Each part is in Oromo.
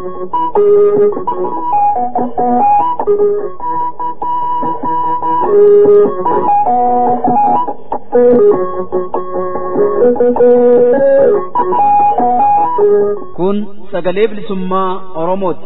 Kun sagalee bilisummaa Oromooti.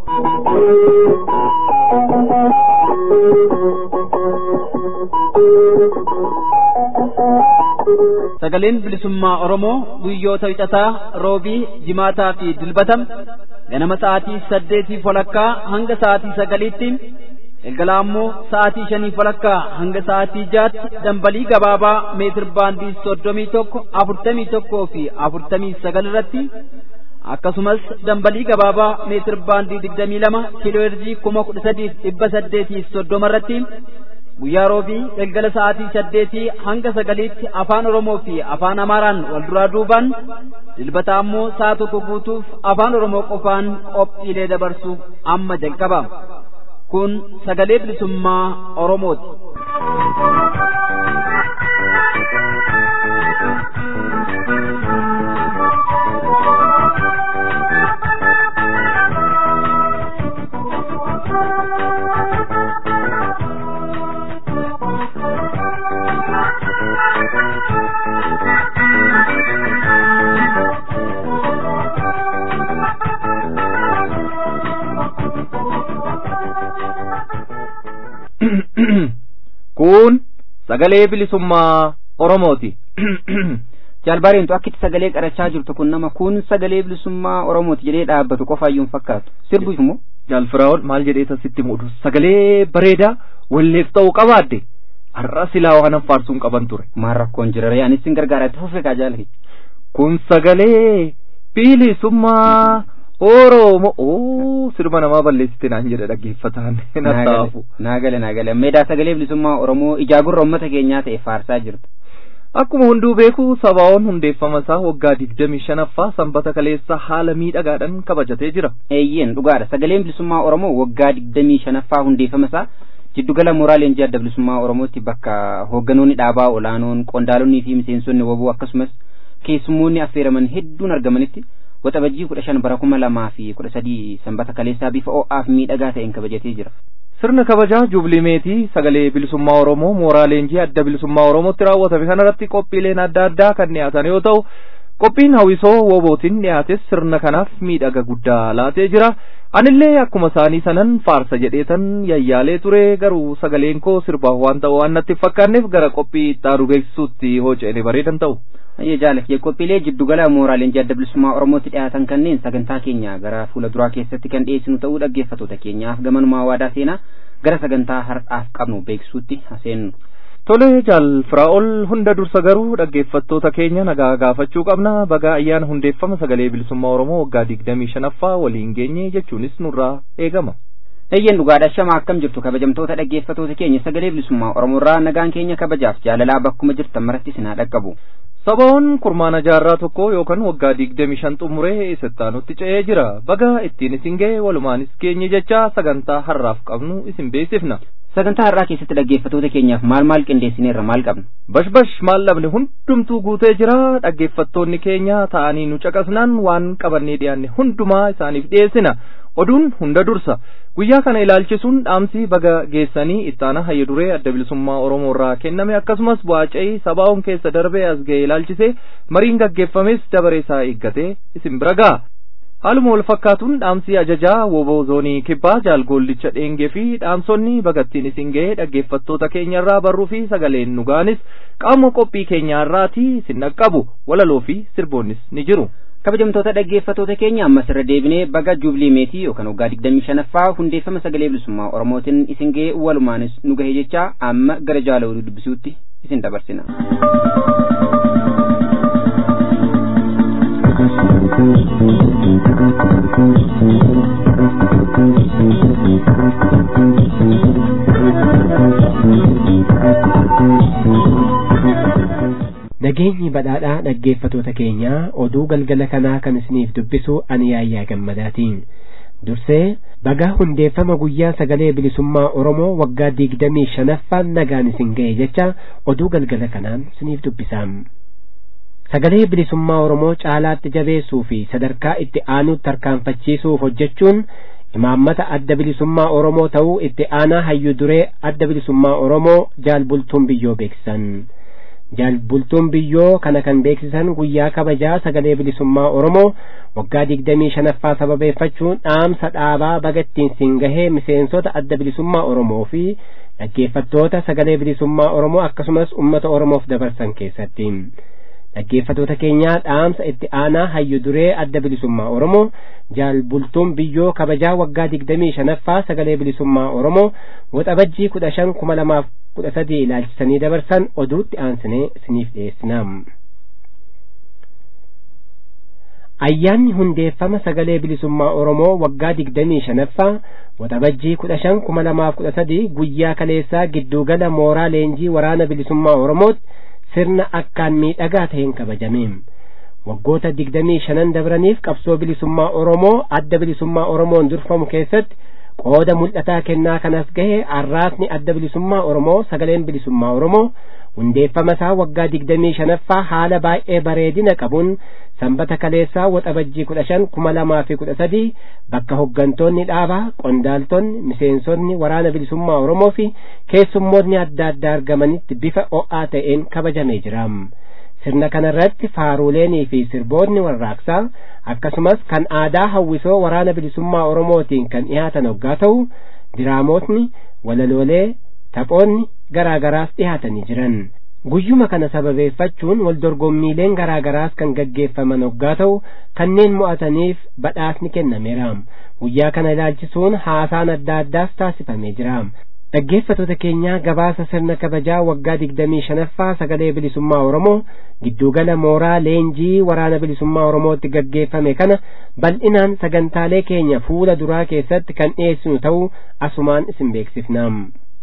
Sagaleen bilisummaa Oromoo guyyoota wixataa roobii jimaataa fi dilbatam ganama sa'aatii saddeetii walakkaa hanga sa'aatii sagaliitti galgala ammoo sa'aatii shanii walakkaa hanga sa'aatii jaatti dambalii gabaabaa meetir baandii soddomii tokko afurtamii tokkoo fi afurtamii sagal irratti akkasumas dambalii gabaabaa meetir baandii digdamii lama kiiloo heerzii kuma kudha sadiif dhibba saddeetii soddoma irratti guyyaa roobii galgala sa'aatii saddeetii hanga sagaliitti afaan oromoo fi afaan amaaraan wal duraa duubaan dilbata ammoo sa'a tokko guutuuf afaan oromoo qofaan qophiilee dabarsuuf amma jalqaba kun sagalee bilisummaa oromooti. kun sagalee bilisummaa oromooti jaalbaareentu akkitti sagalee qarachaa jirtu kun nama kun sagalee bilisummaa oromooti jedhee dhaabbatu qofaayyuun fakkaatu sirbuuf immoo jaalfiraa'ol maal jedhee tasitti muudu sagalee bareedaa walleef ta'uu qabaadde har'a silaa waan faarsuun qaban ture maal rakkoon jira ree anis sin gargaara itti fufee kaa jaalate kun sagalee bilisummaa oromoo oo sirba namaa balleessite naan jedhe dhaggeeffataan nattaafu naagale naagale meedaa sagalee bilisummaa oromoo ijaa gurra ummata keenyaa ta'e faarsaa jirtu akkuma hunduu beeku sabaa'oon hundeeffama isaa waggaa digdamii shanaffaa sanbata kaleessa haala miidhagaadhaan kabajatee jira eeyyeen dhugaadha sagaleen bilisummaa oromoo waggaa digdamii shanaffaa hundeeffama isaa jiddugala mooraa leenjii adda bilisummaa oromootti bakka hoogganoonni dhaabaa olaanoon qondaalonnii fi miseensonni waboo akkasumas keessummoonni affeeraman hedduun argamanitti waxabajjii kudha shan bara kuma lamaa fi kudha sadii sanbata kaleessaa bifa o'aaf miidhagaa ta'een kabajatee jira. Sirna kabajaa juubilimeetii sagalee bilisummaa Oromoo mooraa leenjii adda bilisummaa Oromootti raawwatame kanarratti qophiileen adda addaa kan dhiyaatan yoo ta'u qophiin hawwisoo wobootiin dhiyaates sirna kanaaf miidhaga guddaa laatee jira. Anillee akkuma isaanii sanan faarsa jedheetan yayyaalee ture garuu sagaleen koo sirbaaf waan ta'u waan natti fakkaanneef gara qophii itti beeksisuutti hooceene bareedan ta'u. Ayyee jaalatti qophiilee jiddugala mooraa leenjii adda bilisummaa Oromootti dhiyaatan kanneen sagantaa keenya gara fuula duraa keessatti kan dhiyeessinu ta'uu dhaggeeffattoota keenyaaf gamanumaa waadaa seenaa gara sagantaa har'aaf qabnu beeksisuutti haseennu. Tole jaal firaa'ol hunda dursa garuu dhaggeeffattoota keenya nagaa gaafachuu qabna baga ayyaana hundeeffama sagalee bilisummaa Oromoo waggaa digdamii shanaffaa waliin geenye jechuunis nurraa eegama. Eeyyeen dhugaadha shama akkam jirtu kabajamtoota dhaggeeffattoota keenya sagalee bilisummaa Oromoorraa nagaan keenya kabajaaf jaalalaa bakkuma jirtan maratti isin haa dhaqqabu. Sabaa'oon kurmaana jaarraa tokko yookaan waggaa digdami shan xumuree isattaanutti ce'ee jira. Baga ittiin isin ga'e walumaanis geenye jecha sagantaa har'aaf qabnu isin beeksifna. Sagantaa har'aa keessatti dhaggeeffattoota keenyaaf maal maal qindeessineerra maal qabna? Bash bash maal dhabne hundumtuu guutee jira. Dhaggeeffattoonni keenya ta'anii nu caqasnaan waan qabannee dhiyaanne hundumaa isaaniif dhiyeessina. Oduun hunda dursa. Guyyaa kana ilaalchisuun dhaamsi baga geessanii ittaana hayya duree adda bilisummaa Oromoo irraa kenname akkasumas bu'aa ce'ii sabaa'oon keessa darbee as ga'e ilaalchisee mariin gaggeeffames dabaree isaa eeggatee isin bira ga'a. Haaluma wal fakkaatuun dhaamsi ajajaa woboo zoonii kibbaa jaalgoollicha dheengee fi dhaamsonni bagattiin isin ga'ee dhaggeeffattoota keenya irraa barruu fi sagaleen nu ga'anis qaama qophii keenyaa irraatii isin dhaqqabu walaloo fi sirboonnis ni jiru. kabajamtoota dhaggeeffattoota keenya ammas irra deebinee baga juubilii meetii yookaan waggaa digdamii shanaffaa hundeeffama sagalee bilisummaa oromootiin isin ga'e walumaanis nu gahe jecha amma gara jaala oduu dubbisuutti isin dabarsina. nageenyi badhaadhaa dhaggeeffatoota keenyaa oduu galgala kanaa kan isiniif dubbisu ani yaayyaa gammadaatiin dursee bagaa hundeeffama guyyaa sagalee bilisummaa oromoo waggaa digdamii shanaffaan nagaan isin ga'e jecha oduu galgala kanaan isiniif dubbisaam sagalee bilisummaa oromoo caalaatti jabeessuu fi sadarkaa itti aanutti tarkaanfachiisuuf hojjechuun imaammata adda bilisummaa oromoo ta'uu itti aanaa hayyu duree adda bilisummaa oromoo jaalbultuun biyyoo beeksisan jaalbultuun biyyoo kana kan beeksisan guyyaa kabajaa sagalee bilisummaa oromoo waggaa digdamii shanaffaa sababeeffachuun dhaamsa dhaabaa bagattiin siin gahee miseensota adda bilisummaa oromoo fi dhaggeeffattoota sagalee bilisummaa oromoo akkasumas ummata oromoof dabarsan keessatti dhaggeeffatoota keenyaa dhaamsa itti aanaa hayyu duree adda bilisummaa oromoo jaalbultuun biyyoo kabajaa waggaa digdamii shanaffaa sagalee bilisummaa oromoo waxabajjii kudha shan kuma lamaaf kudha sadii ilaalchisanii dabarsan oduutti aansinee isiniif dhiyeessinaam. ayyaanni hundeeffama sagalee bilisummaa oromoo waggaa digdamii shanaffaa waxabajjii kudha shan kuma lamaaf kudha sadii guyyaa kaleessaa giddugala mooraa leenjii waraana bilisummaa oromootti sirna akkaan miidhagaa ta'een kabajame waggoota digdamii shanan dabraniif qabsoo bilisummaa oromoo adda bilisummaa oromoon durfamu keessatti qooda mul'ataa kennaa kanas gahe arraasni adda bilisummaa oromoo sagaleen bilisummaa oromoo hundeeffama isaa waggaa digdamii shanaffaa haala baay'ee bareedina qabuun sanbata kaleessaa waxabajjii kudha shan kuma lamaa fi kudha sadii bakka hoggantoonni dhaabaa qondaaltonni miseensonni waraana bilisummaa oromoo fi keessummoonni adda addaa argamanitti bifa o'aa ta'een kabajamee jira sirna kanarratti faaruuleenii fi sirboonni warraaqsaa akkasumas kan aadaa hawwisoo waraana bilisummaa oromootiin kan dhihaatan hoggaa ta'u diraamootni walaloolee taphoonni garaa garaas dhihaatanii jiran guyyuma kana sababeeffachuun wal dorgommiileen garaa garaas kan gaggeeffaman hoggaa ta'u kanneen mo'ataniif badhaasni kennameera guyyaa kana ilaalchisuun haasaan adda addaas taasifamee jira dhaggeeffatoota keenyaa gabaasa sirna kabajaa waggaa digdamii shanaffaa sagalee bilisummaa oromoo giddugala mooraa leenjii waraana bilisummaa oromootti gaggeeffame kana bal'inaan sagantaalee keenya fuula duraa keessatti kan dhiyeessinu ta'uu asumaan isin beeksifnaam.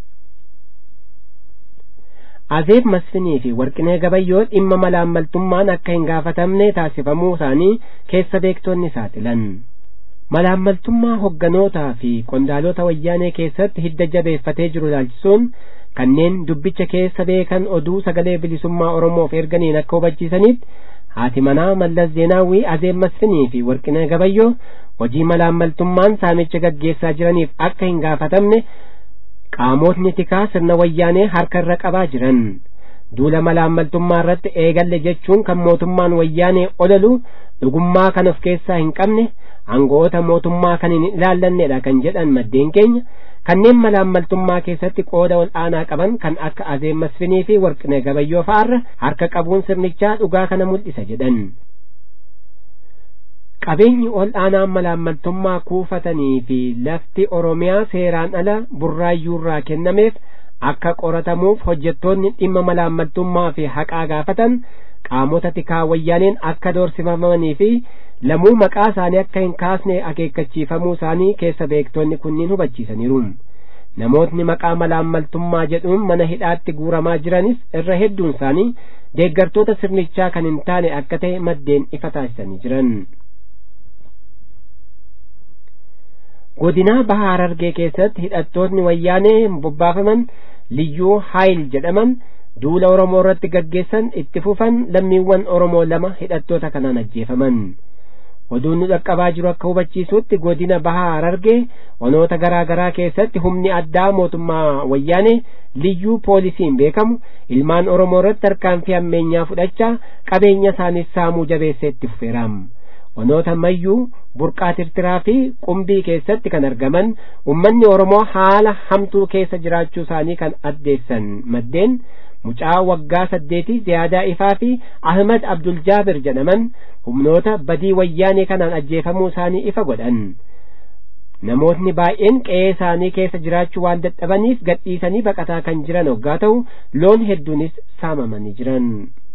azeeb masfinii fi warqinee gabayyoo dhimma malaammaltummaan akka hin gaafatamne taasifamuu isaanii keessa beektonni saaxilan malaammaltummaa hogganootaa fi qondaalota wayyaanee keessatti hidda jabeeffatee jiru ilaalchisuun kanneen dubbicha keessa beekan oduu sagalee bilisummaa oromoof erganiin akka hubachiisanitti haati manaa mallas zeenaawwii azeeb masfinii fi warqinee gabayyoo hojii malaammaltummaan saamicha gaggeessaa jiraniif akka hin gaafatamne qaamotni tikaa sirna wayyaanee harka irra qabaa jiran duula malaammaltummaa irratti eegalle jechuun kan mootummaan wayyaanee olalu dhugummaa kan of keessaa hin qabne aango'ota mootummaa kan hin ilaallannedha kan jedhan maddeen keenya kanneen malaammaltummaa keessatti qooda ol aanaa qaban kan akka azeeb masfinii fi warqinee gabayyoo fa'aarra harka qabuun sirnichaa dhugaa kana mul'isa jedhan qabeenyi ol aanaan malaammaltummaa kuufatanii fi lafti oromiyaa seeraan ala burraayyuurraa kennameef akka qoratamuuf hojjettoonni dhimma malaammaltummaa fi haqaa gaafatan qaamota tikaa wayyaaneen akka doorsifamanii fi lamuu maqaa isaanii akka hin kaasne akeekkachiifamuu isaanii keessa beektonni kunniin hubachiisaniiru namootni maqaa malaammaltummaa jedhuun mana hidhaatti guuramaa jiranis irra hedduun isaanii deeggartoota sirnichaa kan hin taane akka ta'e maddeen ifa taasisanii jiran godinaa bahaa harargee keessatti hidhattootni wayyaanee bobbaafaman liyyuu haayil jedhaman duula oromoo irratti gaggeessan itti fufan lammiiwwan oromoo lama hidhattoota kanaan ajjeefaman oduun nu dhaqqabaa jiru akka hubachiisutti godina bahaa harargee onoota garaa garaa keessatti humni addaa mootummaa wayyaanee liyyuu poolisiin beekamu ilmaan oromoo irratti tarkaanfii hammeenyaa fudhachaa qabeenya isaaniis saamuu jabeessee itti fufeeraam onoota mayyuu burqaa tirtiraa fi qumbii keessatti kan argaman ummanni oromoo haala hamtuu keessa jiraachuu isaanii kan addeessan maddeen mucaa waggaa saddeetii ziyaadaa ifaa fi ahmad abdul jaabir jedhaman humnoota badii wayyaanee kanaan ajjeefamuu isaanii ifa godhan namootni baay'een qe'ee isaanii keessa jiraachuu waan dadhabaniif gadhiisanii baqataa kan jiran hoggaa ta'u loon hedduunis saamamanii jiran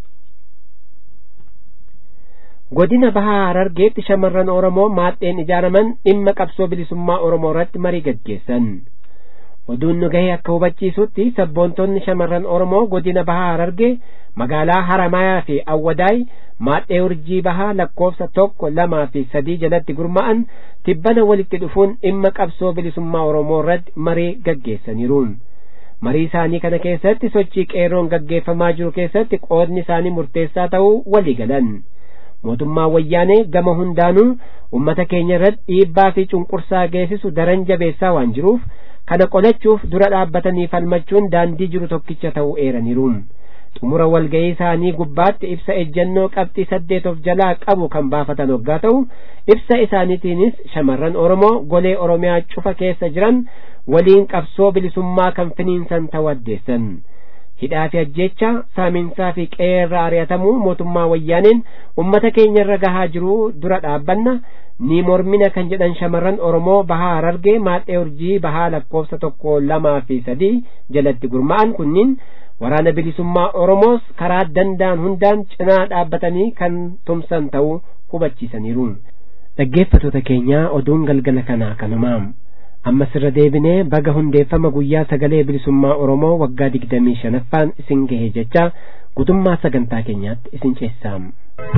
godina bahaa harargeetti shamarran oromoo maadheen ijaaraman dhimma qabsoo bilisummaa oromoo irratti marii gaggeessan oduun nu gahee akka hubachiisutti sabboontonni shamarran oromoo godina bahaa harargee magaalaa haramayaa fi awwadaay maadhee urjii bahaa lakkoofsa tokko lamaa fi sadii jalatti gurmaa'an tibbana walitti dhufuun dhimma qabsoo bilisummaa oromoo irratti marii gaggeessaniiru marii isaanii kana keessatti sochii qeerroon gaggeeffamaa jiru keessatti qoodni isaanii murteessaa ta'uu walii galan mootummaa wayyaanee gama hundaanuu ummata keenya irratti dhiibbaa fi cunqursaa geessisu daran jabeessaa waan jiruuf kana qolachuuf dura dhaabbatanii falmachuun daandii jiru tokkicha ta'uu eeraniiru xumura walga'ii isaanii gubbaatti ibsa ejjennoo qabxii saddeet of jalaa qabu kan baafatan waggaa ta'u ibsa isaaniitiinis shamarran oromoo golee oromiyaa cufa keessa jiran waliin qabsoo bilisummaa kan finiinsan ta'uu addeessan hidhaa fi ajjecha saaminsaa fi qeerra ari'atamuu mootummaa wayyaaneen ummata keenya irra gahaa jiru dura dhaabbanna ni mormina kan jedhan shamarran oromoo bahaa harargee maaxee urjii bahaa lakkoofsa tokko lamaa fi sadii jalatti gurmaa'an kunniin waraana bilisummaa oromoos karaa danda'an hundaan cinaa dhaabbatanii kan tumsan ta'uu hubachiisaniiru dhaggeeffatoota keenyaa oduun galgala kanaa kanumaa ammas irra deebinee baga hundeeffama guyyaa sagalee bilisummaa oromoo waggaa digdamii shanaffaan isin gahe jecha gutummaa sagantaa keenyaatti isin ceessaam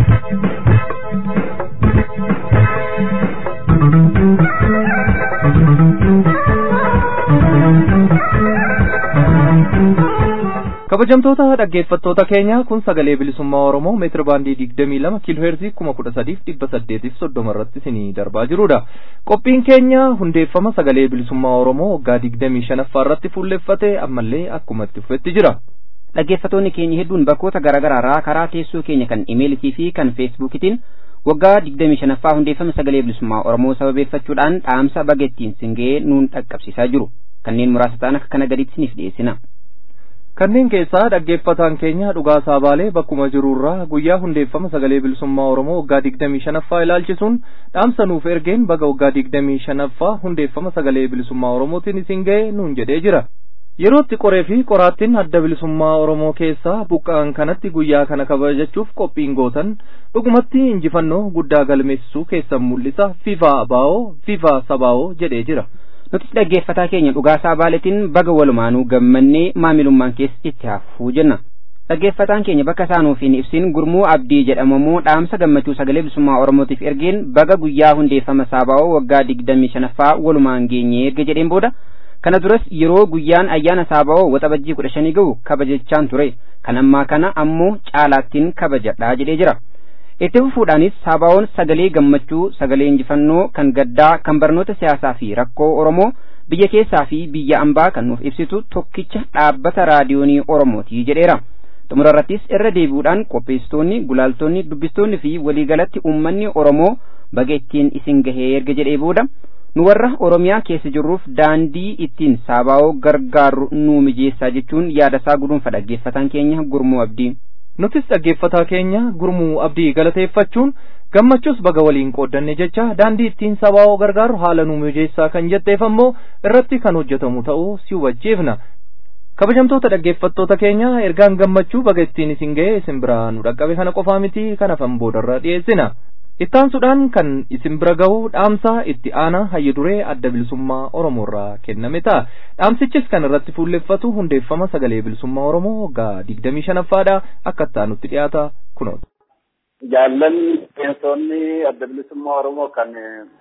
kabajamtoota dhaggeeffattoota keenya kun sagalee bilisummaa oromoo meetira baandii digdamii lama kiiloo heerzii kuma kudha sadiif dhibba saddeetiif soddoma irratti isinii darbaa jirudha qophiin keenya hundeeffama sagalee bilisummaa oromoo waggaa digdamii shanaffaa irratti fuulleffate ammallee akkuma itti fufetti jira dhaggeeffatoonni keenya hedduun bakkoota garaagaraarraa karaa teessoo keenya kan imeelitii fi kan feesbuukitiin waggaa digdamii shanaffaa hundeeffama sagalee bilisummaa oromoo sababeeffachuudhaan dhaamsa baga ittiin singee nuun dhaqqabsiisaa jiru kanneen muraasa ta'an akka kana gaditti isiniif dhiyeessina kanneen keessaa dhaggeeffataan keenya dhugaasaa baalee bakkuma jirurraa guyyaa hundeeffama sagalee bilisummaa oromoo waggaa digdamii shanaffaa ilaalchisuun dhaamsa nuuf ergeen baga waggaa digdamii shanaffaa hundeeffama sagalee bilisummaa oromootiin isin ga'e nuun jedhee jira yerootti qoree fi qoraattiin adda bilisummaa oromoo keessaa buqqa'an kanatti guyyaa kana kabajachuuf qophiin gootan dhugumatti injifannoo guddaa galmeessisuu keessan mul'isa fifa abaa'oo fifa sabaa'oo jedhee jira nutis dhaggeeffataa keenya dhugaasaa baaletiin baga walumaanuu gammannee maamilummaan keessa itti hafuu jenna dhaggeeffataan keenya bakka isaanuuf hin ibsin gurmuu abdii jedhamamoo dhaamsa gammachuu sagalee bilisummaa oromootiif ergeen baga guyyaa hundeeffama saabaa'oo waggaa digdamii shanaffaa walumaan geenye erga jedheen booda kana duras yeroo guyyaan ayyaana saabaa'oo waxabajjii kudha shanii ga'u kabajachaan ture kan ammaa kana ammoo caalaattiin kabajadhaa jedhee jira itti fufuudhaanis saabaa'oon sagalee gammachuu sagalee injifannoo kan gaddaa kan barnoota siyaasaa fi rakkoo oromoo biyya keessaa fi biyya ambaa kan nuuf ibsitu tokkicha dhaabbata raadiyoonii oromooti jedheera xumura irrattis irra deebi'uudhaan qopheessitoonni gulaaltonni dubbistoonni fi waliigalatti uummanni oromoo baga ittiin isin gahee erga jedhee booda nu warra oromiyaa keessa jirruuf daandii ittiin saabaa'oo gargaarru nuu mijeessaa jechuun yaadasaa guduunfa dhaggeeffataan keenya gurmuu abdii nutis dhaggeeffataa keenya gurmuu abdii galateeffachuun gammachuus baga waliin qooddanne jecha daandii ittiin saabaa'oo gargaaru haala nu mijeessaa kan jetteef ammoo irratti kan hojjetamu ta'uu si hubachiifna kabajamtoota dhaggeeffattoota keenya ergaan gammachuu baga ittiin isin ga'e isin biraa nu dhaqqabe kana qofaa miti kan hafan boodarra dhiyeessina ittaansuudhaan kan isin bira ga'u dhaamsa itti aanaa hayya duree adda bilisummaa oromoorraa kenname ta'a dhaamsichis kan irratti fuulleffatu hundeeffama sagalee bilisummaa oromoo waggaa digdamii shanaffaadha akka ittaanutti dhiyaata kunoota. jaallanni miseensonni adda bilisummaa oromoo kan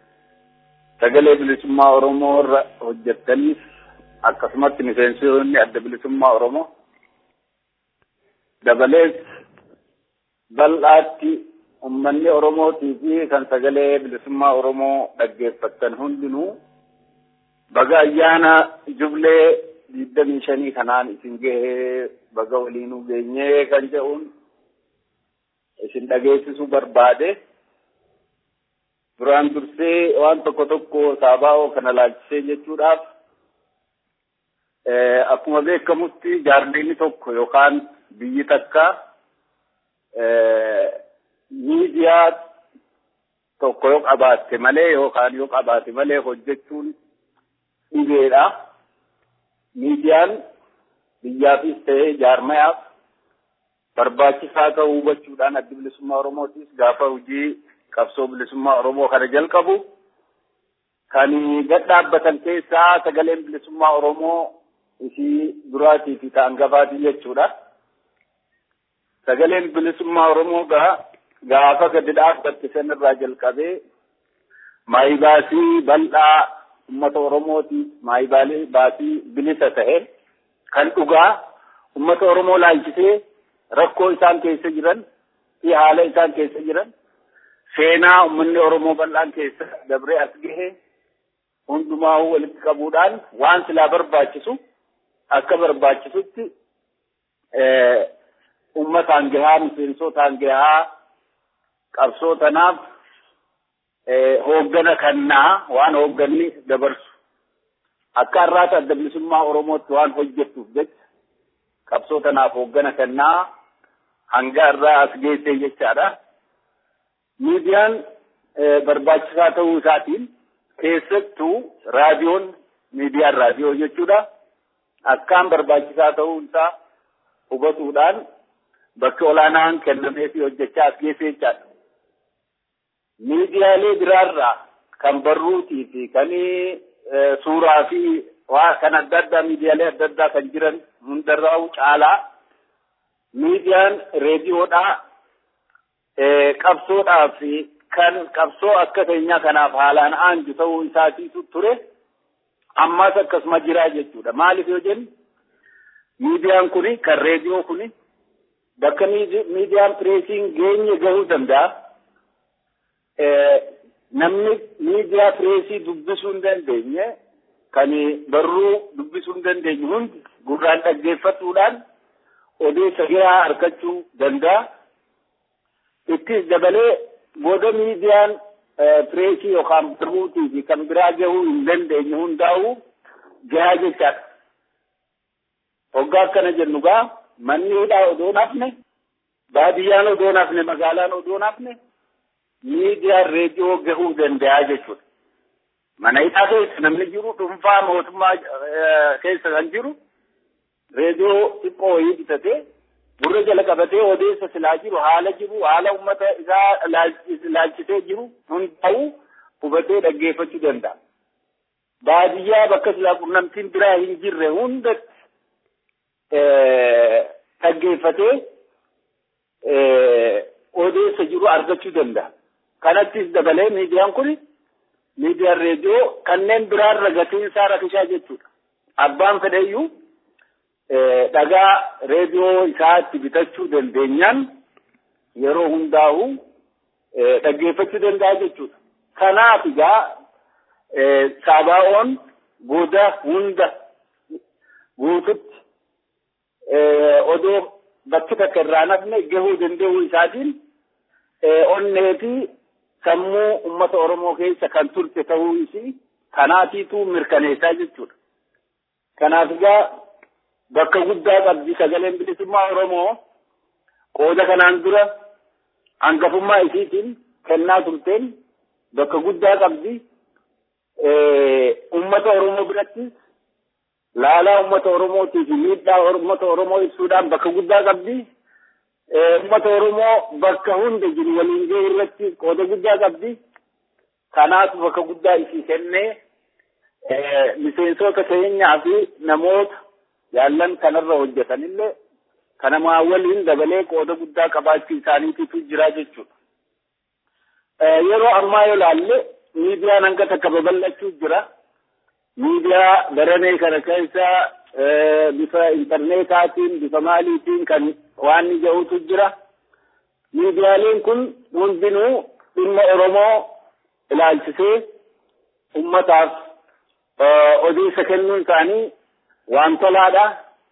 sagalee bilisummaa oromoo irra hojjettaniif akkasumatti miseensonni adda bilisummaa oromoo dabalees bal'aatti ummanni oromootii fi kan sagalee bilisummaa oromoo dhaggeeffattan hundinuu baga ayyaana jublee digdamii shanii kanaan isin gahee baga waliinuu geenyee kan jedhuun isin dhageessisuu barbaade duraan dursee waan tokko tokko saabaa'oo kana laalchisee jechuudhaaf akkuma beekamutti jaarmeenni tokko yookaan biyyi takka miidiyaa tokko yoo qabaatte malee yookaan yoo qabaate malee hojjechuun dhibeedha. Miidiyaan biyyaafis ta'ee jaarmayaaf barbaachisaa ta'uu hubachuudhaan addi bilisummaa Oromootis gaafa hojii qabsoo bilisummaa Oromoo kana jalqabu kan gad dhaabbatan keessaa sagaleen bilisummaa Oromoo isii duraatii fi ta'an gabaatii jechuudha. Sagaleen bilisummaa Oromoo gaa gaafa gadi dhaabbatte sanirraa jalqabee maayibaasii bal'aa uummata Oromootiif maayibaalee baasii bilisa ta'e kan dhugaa ummata Oromoo laalchisee rakkoo isaan keessa jiran fi haala isaan keessa jiran seenaa uummanni Oromoo bal'aan keessa dabree as gahe hundumaa walitti qabuudhaan waan silaa barbaachisu akka barbaachisutti uummataan gahaa miseensotaan gahaa qabsoo tanaaf hooggana kannaa waan hoogganni dabarsu akka har'aata adda bilisummaa Oromootti waan hojjettuuf jecha qabsoo tanaaf hooggana kannaa hanga irraa as geessee jechaadha. Miidiyaan barbaachisaa ta'uu isaatiin keessattuu raadiyoon miidiyaan raadiyoo jechuudha. Akkaan barbaachisaa ta'uu isaa hubatuudhaan bakki olaanaan kennameefii hojjechaa as geessee jechaadha. Miidiyaalee biraarraa kan barruutii fi kan suuraa fi waa kan adda addaa miidiyaalee adda addaa kan jiran hundarraa caalaa miidiyaan reediyoodhaa qabsoodhaa fi kan qabsoo akka keenyaa kanaaf haalaan aanju ta'uu isaatiitu ture ammas akkasuma jiraa jechuudha. Maaliif yoo jennu miidiyaan kuni kan reediyoo kuni bakka miidiyaan pireesiin geenye gahuu danda'a. Namni miidiyaa pireesii dubbisuu hin dandeenye kan barruu dubbisuu hin dandeenye hundi gurraan dhaggeeffatuudhaan odeessa gahaa argachuu danda'a. Ittis dabalee booda miidiyaan pireesii yookaan barruutii fi kan biraa gahuu hin dandeenye hundaa'uu gahaa jechaadha. Hoggaa akkana jennu gaa manni hidhaa odoo nafne baadiyyaan odoo nafne magaalaan odoo nafne miidiyaan reediyoo gahuu danda'a jechuudha. Mana hidhaa keessa namni jiru dhuunfaa mootummaa keessa kan jiru reediyoo xiqqoo wayii bitatee gurra jala qabatee odeessa silaa jiru haala jiru haala uummata isaa laalchisee jiru hundaa'u hubatee dhaggeeffachuu danda'a. Baadiyyaa bakka silaa qunnamtiin biraa hin jirre hundatti dhaggeeffatee odeessa jiru argachuu danda'a. Kanattis dabalee miidiyaan kun miidiyaan reediyoo kanneen biraarra gatiin isaa rakkisaa jechuudha. Abbaan fedheyyuu dhagaa reediyoo isaatti bitachuu dandeenyaan yeroo hundaa'u dhaggeeffachuu danda'a jechuudha. Kanaaf egaa saabaa'oon booda hunda guututti odoo bakki takka irraa nafne gahuu danda'uu isaatiin onnee fi sammuu uummata Oromoo keessa kan turte ta'uu isii kanaatiitu mirkaneessaa jechuudha. Kanaaf egaa bakka guddaa qabdi sagaleen bilisummaa Oromoo qooda kanaan dura hangafummaa isiitiin kennaa turteen bakka guddaa qabdi. Uummata Oromoo birattis laalaa uummata Oromootii fi miidhaa uummata Oromoo ibsuudhaan bakka guddaa qabdi. Uummata Oromoo bakka hunda jiru waliin gahuu irratti qooda guddaa qabdi. Kanaaf bakka guddaa isii kennee miseensota keenyaa fi namoota jaallan kanarra hojjetanillee kanamaa waliin dabalee qooda guddaa qabaachuu isaaniitiitu jira jechuudha. Yeroo ammaa yoo laalle miidiyaan hanga takka babal'achuu jira. Miidiyaa baranee kana keessa bifa intarneetaatiin bifa maaliitiin kan waan ija'utu jira. Miidiyaaleen kun hundinuu dhimma Oromoo ilaalchisee ummataaf odeessa kennuun isaanii waan tolaadha.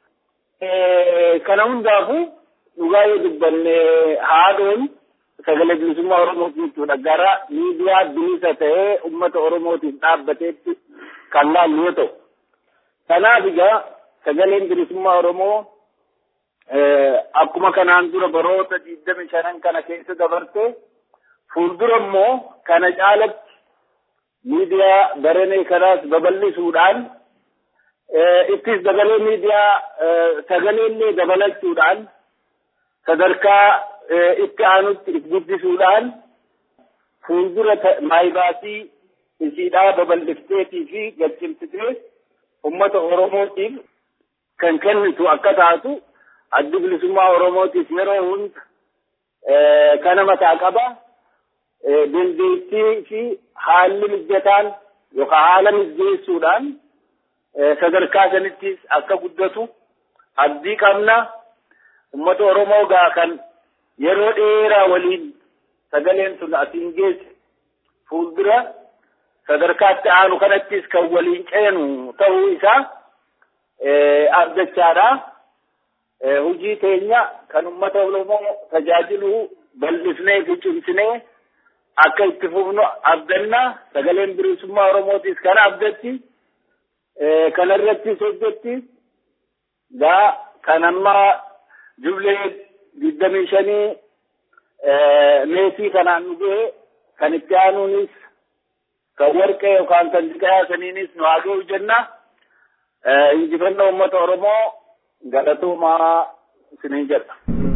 Kana hundaafuu dhugaa yoo dubbanne haadhoon sagalee bilisummaa Oromoo jechuudha. Gara miidiyaa bilisa ta'ee uummata Oromootiif dhaabbateetti kan laallu yoo ta'u. Kanaaf egaa sagaleen bilisummaa Oromoo akkuma kanaan dura baroota digdami shanan kana keessa dabarte fuuldura immoo kana caalatti miidiyaa baranee kanaas babal'isuudhaan ittis dabalee miidiyaa sagaleellee dabalachuudhaan sadarkaa itti aanutti guddisuudhaan fuuldura maayibaasii isiidhaa babal'ifteetii fi gadhimsitee ummata Oromootiif kan kennitu akka taatu addi bilisummaa Oromootiif yeroo hunda kana mataa qaba. Dandeettii fi haalli mijataan yookaan haala mijeessuudhaan sadarkaa sanittis akka guddatu abdii qabna ummata Oromoo gaa kan yeroo dheeraa waliin sagaleen sun asiin geesse fuuldura sadarkaatti aanu kanattis kan waliin ceenu ta'uu isaa abdachaadha. Hojii teenya kan ummata Oromoo tajaajilu bal'ifnee fi cimsinee akka itti fufnu abdanna sagaleen bilisummaa Oromootis kana abdatti kanarrattis hojjetti gaa kan amma jublee digdamii shanii meetii kanaan nu gahe kan itti aanuunis kan warqee yookaan kan diqayaa saniinis nu haa ga'u jenna injifannoo uummata Oromoo galatoomaa isiniin jedha.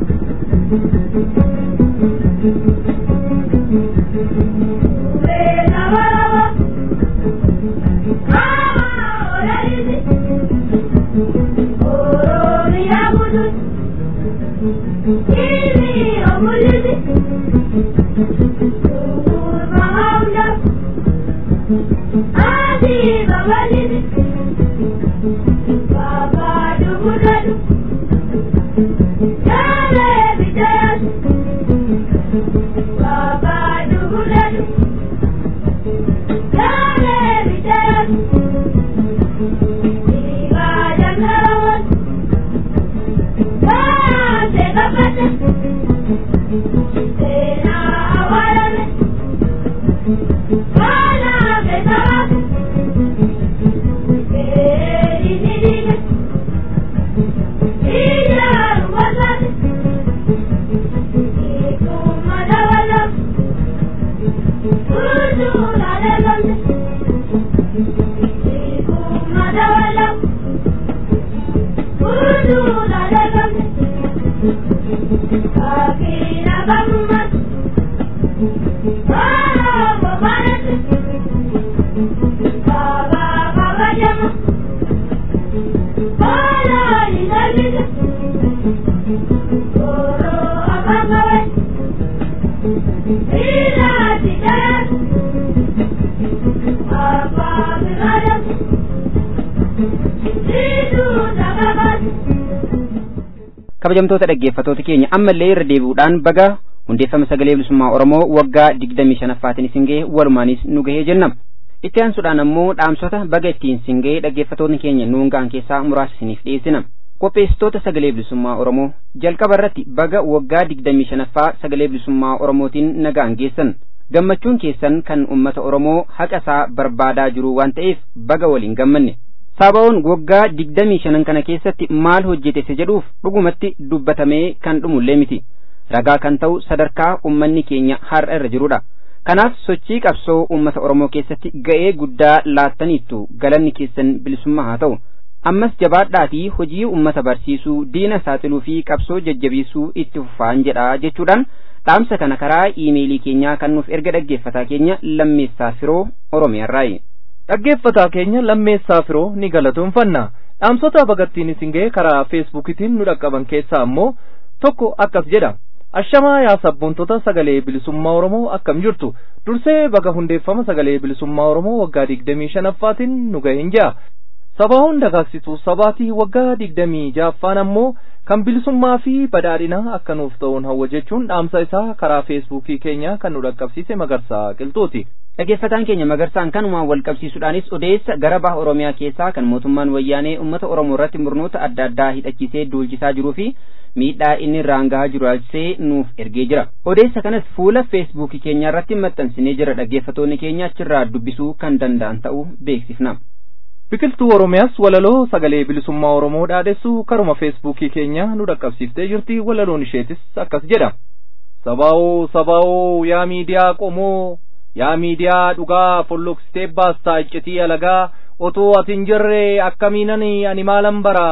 kabajamtoota dhaggeeffatoota keenya ammallee irra deebi'uudhaan baga hundeeffama sagalee bilisummaa oromoo waggaa digdamii shanaffaatiin isin gahe walumaanis nu gahee jenna itti aansuudhaan ammoo dhaamsota baga ittiin isin gahe dhaggeeffatoonni keenya nuun ga'an keessaa muraasa isiniif dhiyeessina qopheessitoota sagalee bilisummaa oromoo jalqaba irratti baga waggaa digdamii shanaffaa sagalee bilisummaa oromootiin nagaan geessan gammachuun keessan kan ummata oromoo haqa isaa barbaadaa jiru waan ta'eef baga waliin gammanne Saabawoon waggaa digdamii shanan kana keessatti maal hojjete isa jedhuuf dhugumatti dubbatamee kan dhumullee miti. Ragaa kan ta'u sadarkaa ummanni keenya har'a irra jirudha. Kanaaf sochii qabsoo uummata Oromoo keessatti ga'ee guddaa laattaniittu galanni keessan bilisummaa haa ta'u. Ammas jabaadhaatii hojii uummata barsiisuu, diina saaxiluu fi qabsoo jajjabeessuu itti fufaan jedha jechuudhaan dhaamsa kana karaa iimeelii keenyaa kan nuuf erga dhaggeeffataa keenya lammeessaa firoo Oromiyaarraayi. dhaggeeffataa keenya lammeessaa firoo ni galatoonfanna dhaamsota bagattiin isin ga'e karaa feesbuukitiin nu dhaqqaban keessaa ammoo tokko akkas jedha ashamaa yaa sabboontota sagalee bilisummaa oromoo akkam jirtu dursee baga hundeeffama sagalee bilisummaa oromoo waggaa digdamii shanaffaatiin nu ga'een ja'a sabaa hunda dagaagstuu sabaatii waggaa digdamii ja'affaan ammoo kan bilisummaa fi badhaadhina akka nuuf ta'uun hawwa jechuun dhaamsa isaa karaa feesbuukii keenya kan nu dhaqqabsiise magarsaa qilxuuti. dhaggeeffataan keenya magarsaan kanumaan wal qabsiisuudhaanis odeessa gara baha oromiyaa keessaa kan mootummaan wayyaanee ummata oromoo irratti murnoota adda addaa hidhachiisee duulchisaa jiruu fi miidhaa inni irraan gahaa jiru ilaalchisee nuuf ergee jira odeessa kanas fuula feesbuukii keenya irratti maxxansinee jira dhaggeeffatoonni keenya achirraa dubbisuu kan danda'an ta'uu beeksifna. biqiltuu oromiyaas walaloo sagalee bilisummaa oromoo dhaadhessuu karuma feesbuukii keenya nu dhaqqabsiiftee jirti walaloon isheetis akkas jedha sabaa'oo sabaa'oo yaa miidiyaa qomoo yaa miidiyaa dhugaa folloksitee baastaa iccitii alagaa otoo ati hin jirre akkamiinan ani maalan bara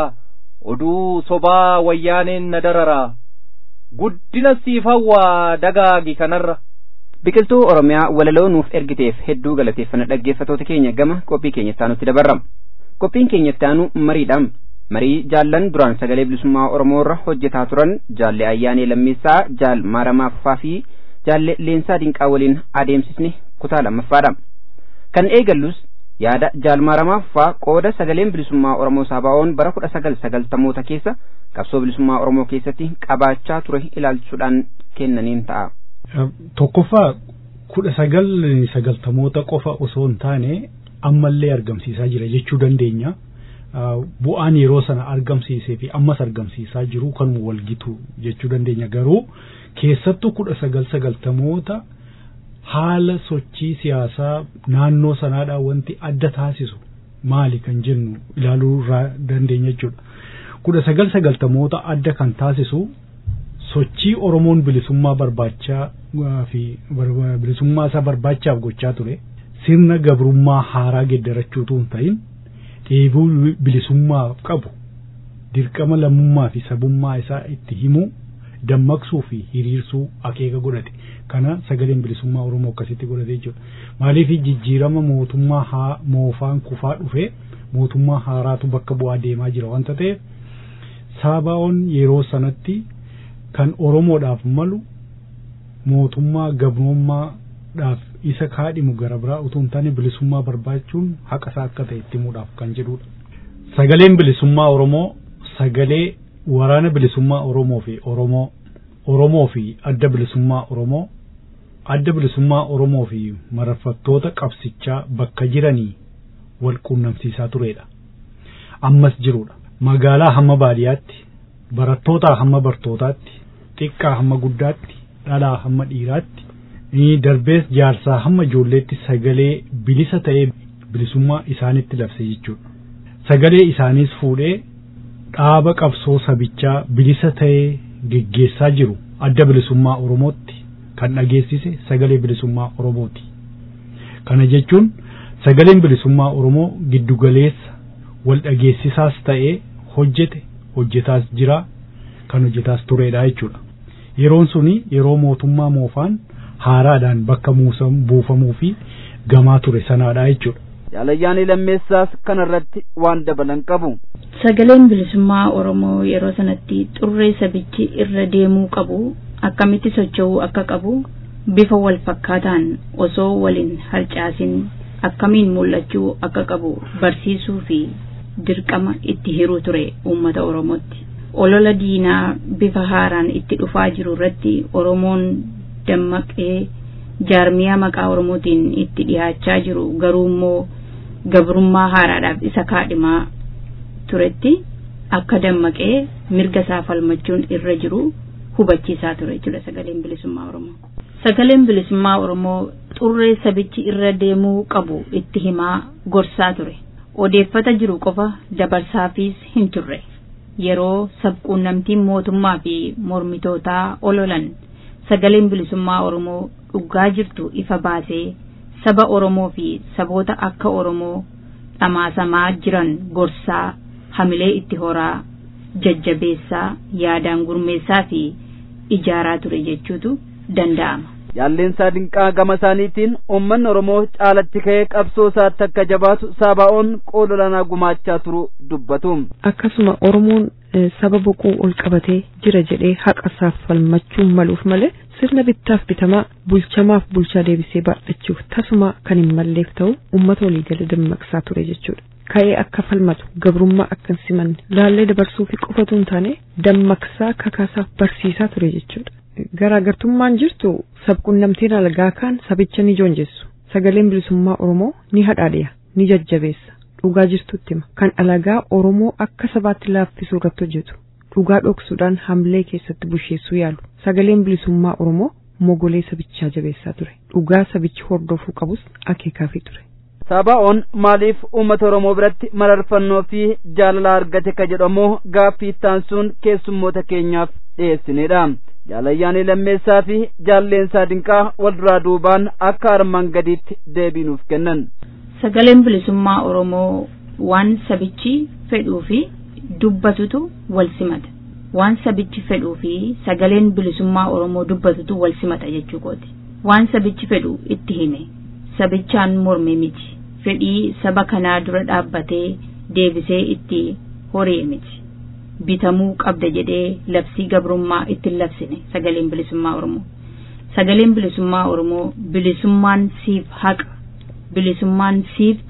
oduu sobaa wayyaaneen na darara guddina siif hawwaa dagaagi kanarra. biqiltuu oromiyaa walaloo nuuf ergiteef hedduu galateeffanna dhaggeeffatoota keenya gama qophii keenyatti aanutti dabarra qophiin keenyatti aanu mariidha marii jaallan duraan sagalee bilisummaa oromoo irra hojjetaa turan jaalle ayyaanee lammeessaa jaal maaramaa fufaa fi jaalle leensaa dinqaa waliin adeemsisne kutaa lammaffaadha kan eegallus yaada jaalmaaramaaf faa qooda sagaleen bilisummaa oromoo saabaa'oon bara kudha sagal sagaltamoota keessa qabsoo bilisummaa oromoo keessatti qabaachaa ture ilaalchuudhaan kennaniin ta'a. Tokkoffaa kudha sagal sagaltamoota qofa osoo hin taane ammallee argamsiisaa jira jechuu dandeenya. Bu'aan yeroo sana argamsiisee fi ammas argamsiisaa jiru kan walgitu jechuu dandeenya garuu keessattuu kudha sagal sagaltamoota haala sochii siyaasaa naannoo sanaadhaan wanti adda taasisu maali kan jennu ilaaluu dandeenya jechuudha. kudha sagal sagaltamoota adda kan taasisu sochii Oromoon bilisummaa barbaachaa fi bilisummaa isaa barbaachaaf gochaa ture sirna gabrummaa haaraa geeddarachuutu hin ta'in dheebuu bilisummaa qabu dirqama lammummaa fi sabummaa isaa itti himuu dammaqsuu fi hiriirsuu akeeka godhate kana sagaleen bilisummaa Oromoo akkasitti godhate jechuudha. Maaliif jijjiirama mootummaa haa moofaan kufaa dhufe mootummaa haaraatu bakka bu'aa deemaa jira wanta ta'eef saabaa'oon yeroo sanatti kan Oromoodhaaf malu mootummaa gabroommaadhaaf isa kaadhimu gara biraa utuu hin taane bilisummaa barbaachuun haqa isaa akka ta'e itti himuudhaaf kan jedhudha. Sagaleen bilisummaa Oromoo sagalee waraana bilisummaa Oromoo fi Oromoo Oromoo fi adda bilisummaa Oromoo adda bilisummaa Oromoo fi mararfattoota qabsichaa bakka jiranii wal quunnamsiisaa turedha. Ammas jirudha. Magaalaa hamma baadiyyaatti, barattootaa hamma bartootaatti, xiqqaa hamma guddaatti, dhalaa hamma dhiiraatti, darbees jaarsaa hamma ijoolleetti sagalee bilisa ta'ee bilisummaa isaanitti labse jechuudha. Sagalee isaaniis fuudhee dhaaba qabsoo sabichaa bilisa ta'ee geggeessaa jiru adda bilisummaa Oromootti kan dhageessise sagalee bilisummaa Oromooti. Kana jechuun sagaleen bilisummaa Oromoo giddugaleessa wal dhageessisaas ta'ee hojjete hojjetaas jira kan hojjetaas turedha jechuudha. Yeroon suni yeroo mootummaa moofaan haaraadhaan bakka buufamuu fi gamaa ture sanaadha jechuudha. Jaalayyaanii lammeessaas kanarratti waan dabalan qabu. Sagaleen bilisummaa Oromoo yeroo sanatti xurree sabichi irra deemuu qabu akkamitti socho'uu akka qabu bifa wal fakkaataan osoo waliin harcaasin akkamiin mul'achuu akka qabu barsiisuu fi dirqama itti hiruu ture uummata Oromootti. Olola diinaa bifa haaraan itti dhufaa jiru irratti Oromoon dammaqee jaarmiyaa maqaa Oromootiin itti dhiyaachaa jiru garuu immoo gabrummaa haaraadhaaf isa kaadhimaa turetti akka dammaqee mirga isaa falmachuun irra jiru hubachiisaa ture jechuudha sagaleen bilisummaa Oromoo. Sagaleen bilisummaa Oromoo xurree sabichi irra deemuu qabu itti himaa gorsaa ture. Odeeffata jiru qofa dabarsaafis hin turre. Yeroo sabquunnamtiin mootummaa fi mormitootaa ololan sagaleen bilisummaa Oromoo dhugaa jirtu ifa baasee saba Oromoo fi saboota akka Oromoo dhamaasamaa jiran gorsaa hamilee itti horaa jajjabeessaa yaadaan gurmeessaa fi ijaaraa ture jechuutu danda'ama. Jaalleensaa dinqaa gama isaaniitiin uummanni Oromoo caalatti ka'ee qabsoo isaatti akka jabaatu saabaa'oon qooda olaanaa gumaachaa turu dubbatu. Akkasuma Oromoon saba boquu ol qabatee jira jedhee haqa isaaf falmachuun maluuf malee sirna bittaaf bitamaa bulchamaaf bulchaa deebisee baadhachuuf tasuma kan hin malleef ta'u uummata waliigala dammaqsaa ture jechuudha. Ka'ee akka falmatu gabrummaa akka hin simanne laallee dabarsuu fi qofatu hin taane dammaqsaa kakaasaaf barsiisaa ture jechuudha. Garaagartummaan jirtu sabquunnamtiin alagaa kaan sabicha ni joonjessu. Sagaleen bilisummaa Oromoo ni hadhaadhiya, ni jajjabeessa. Dhugaa jirtutti hima. Kan alagaa Oromoo akka sabaatti laaffisuu irratti hojjetu. Dhugaa dhoksuudhaan hamlee keessatti busheessuu yaalu. Sagaleen bilisummaa Oromoo mogolee sabichaa jabeessaa ture. Dhugaa sabichi hordofuu qabus akeekaafii ture. Saabaa'oon maaliif uummata Oromoo biratti mararfannoo fi jaalala argate ka jedhamu gaaffii taansuun keessummoota keenyaaf dhiyeessinedha. Jaalayyaanii lammeessaa fi jaalleensaa dinqaa wal duraa duubaan akka armaan gadiitti deebii nuuf kennan. Sagaleen bilisummaa Oromoo waan sabichi fedhuu fi dubbatutu wal simata. Waan sabichi fedhuu fi sagaleen bilisummaa Oromoo dubbatutu wal simata jechuu kooti. Waan sabichi fedhu itti hime. Sabichaan morme miti. Fedhii saba kanaa dura dhaabbatee deebisee itti horee miti. bitamuu qabda jedhee labsii gabrummaa ittiin labsine sagaleen bilisummaa Oromoo. Sagaleen bilisummaa Oromoo bilisummaan siif haqa bilisummaan siif ta'a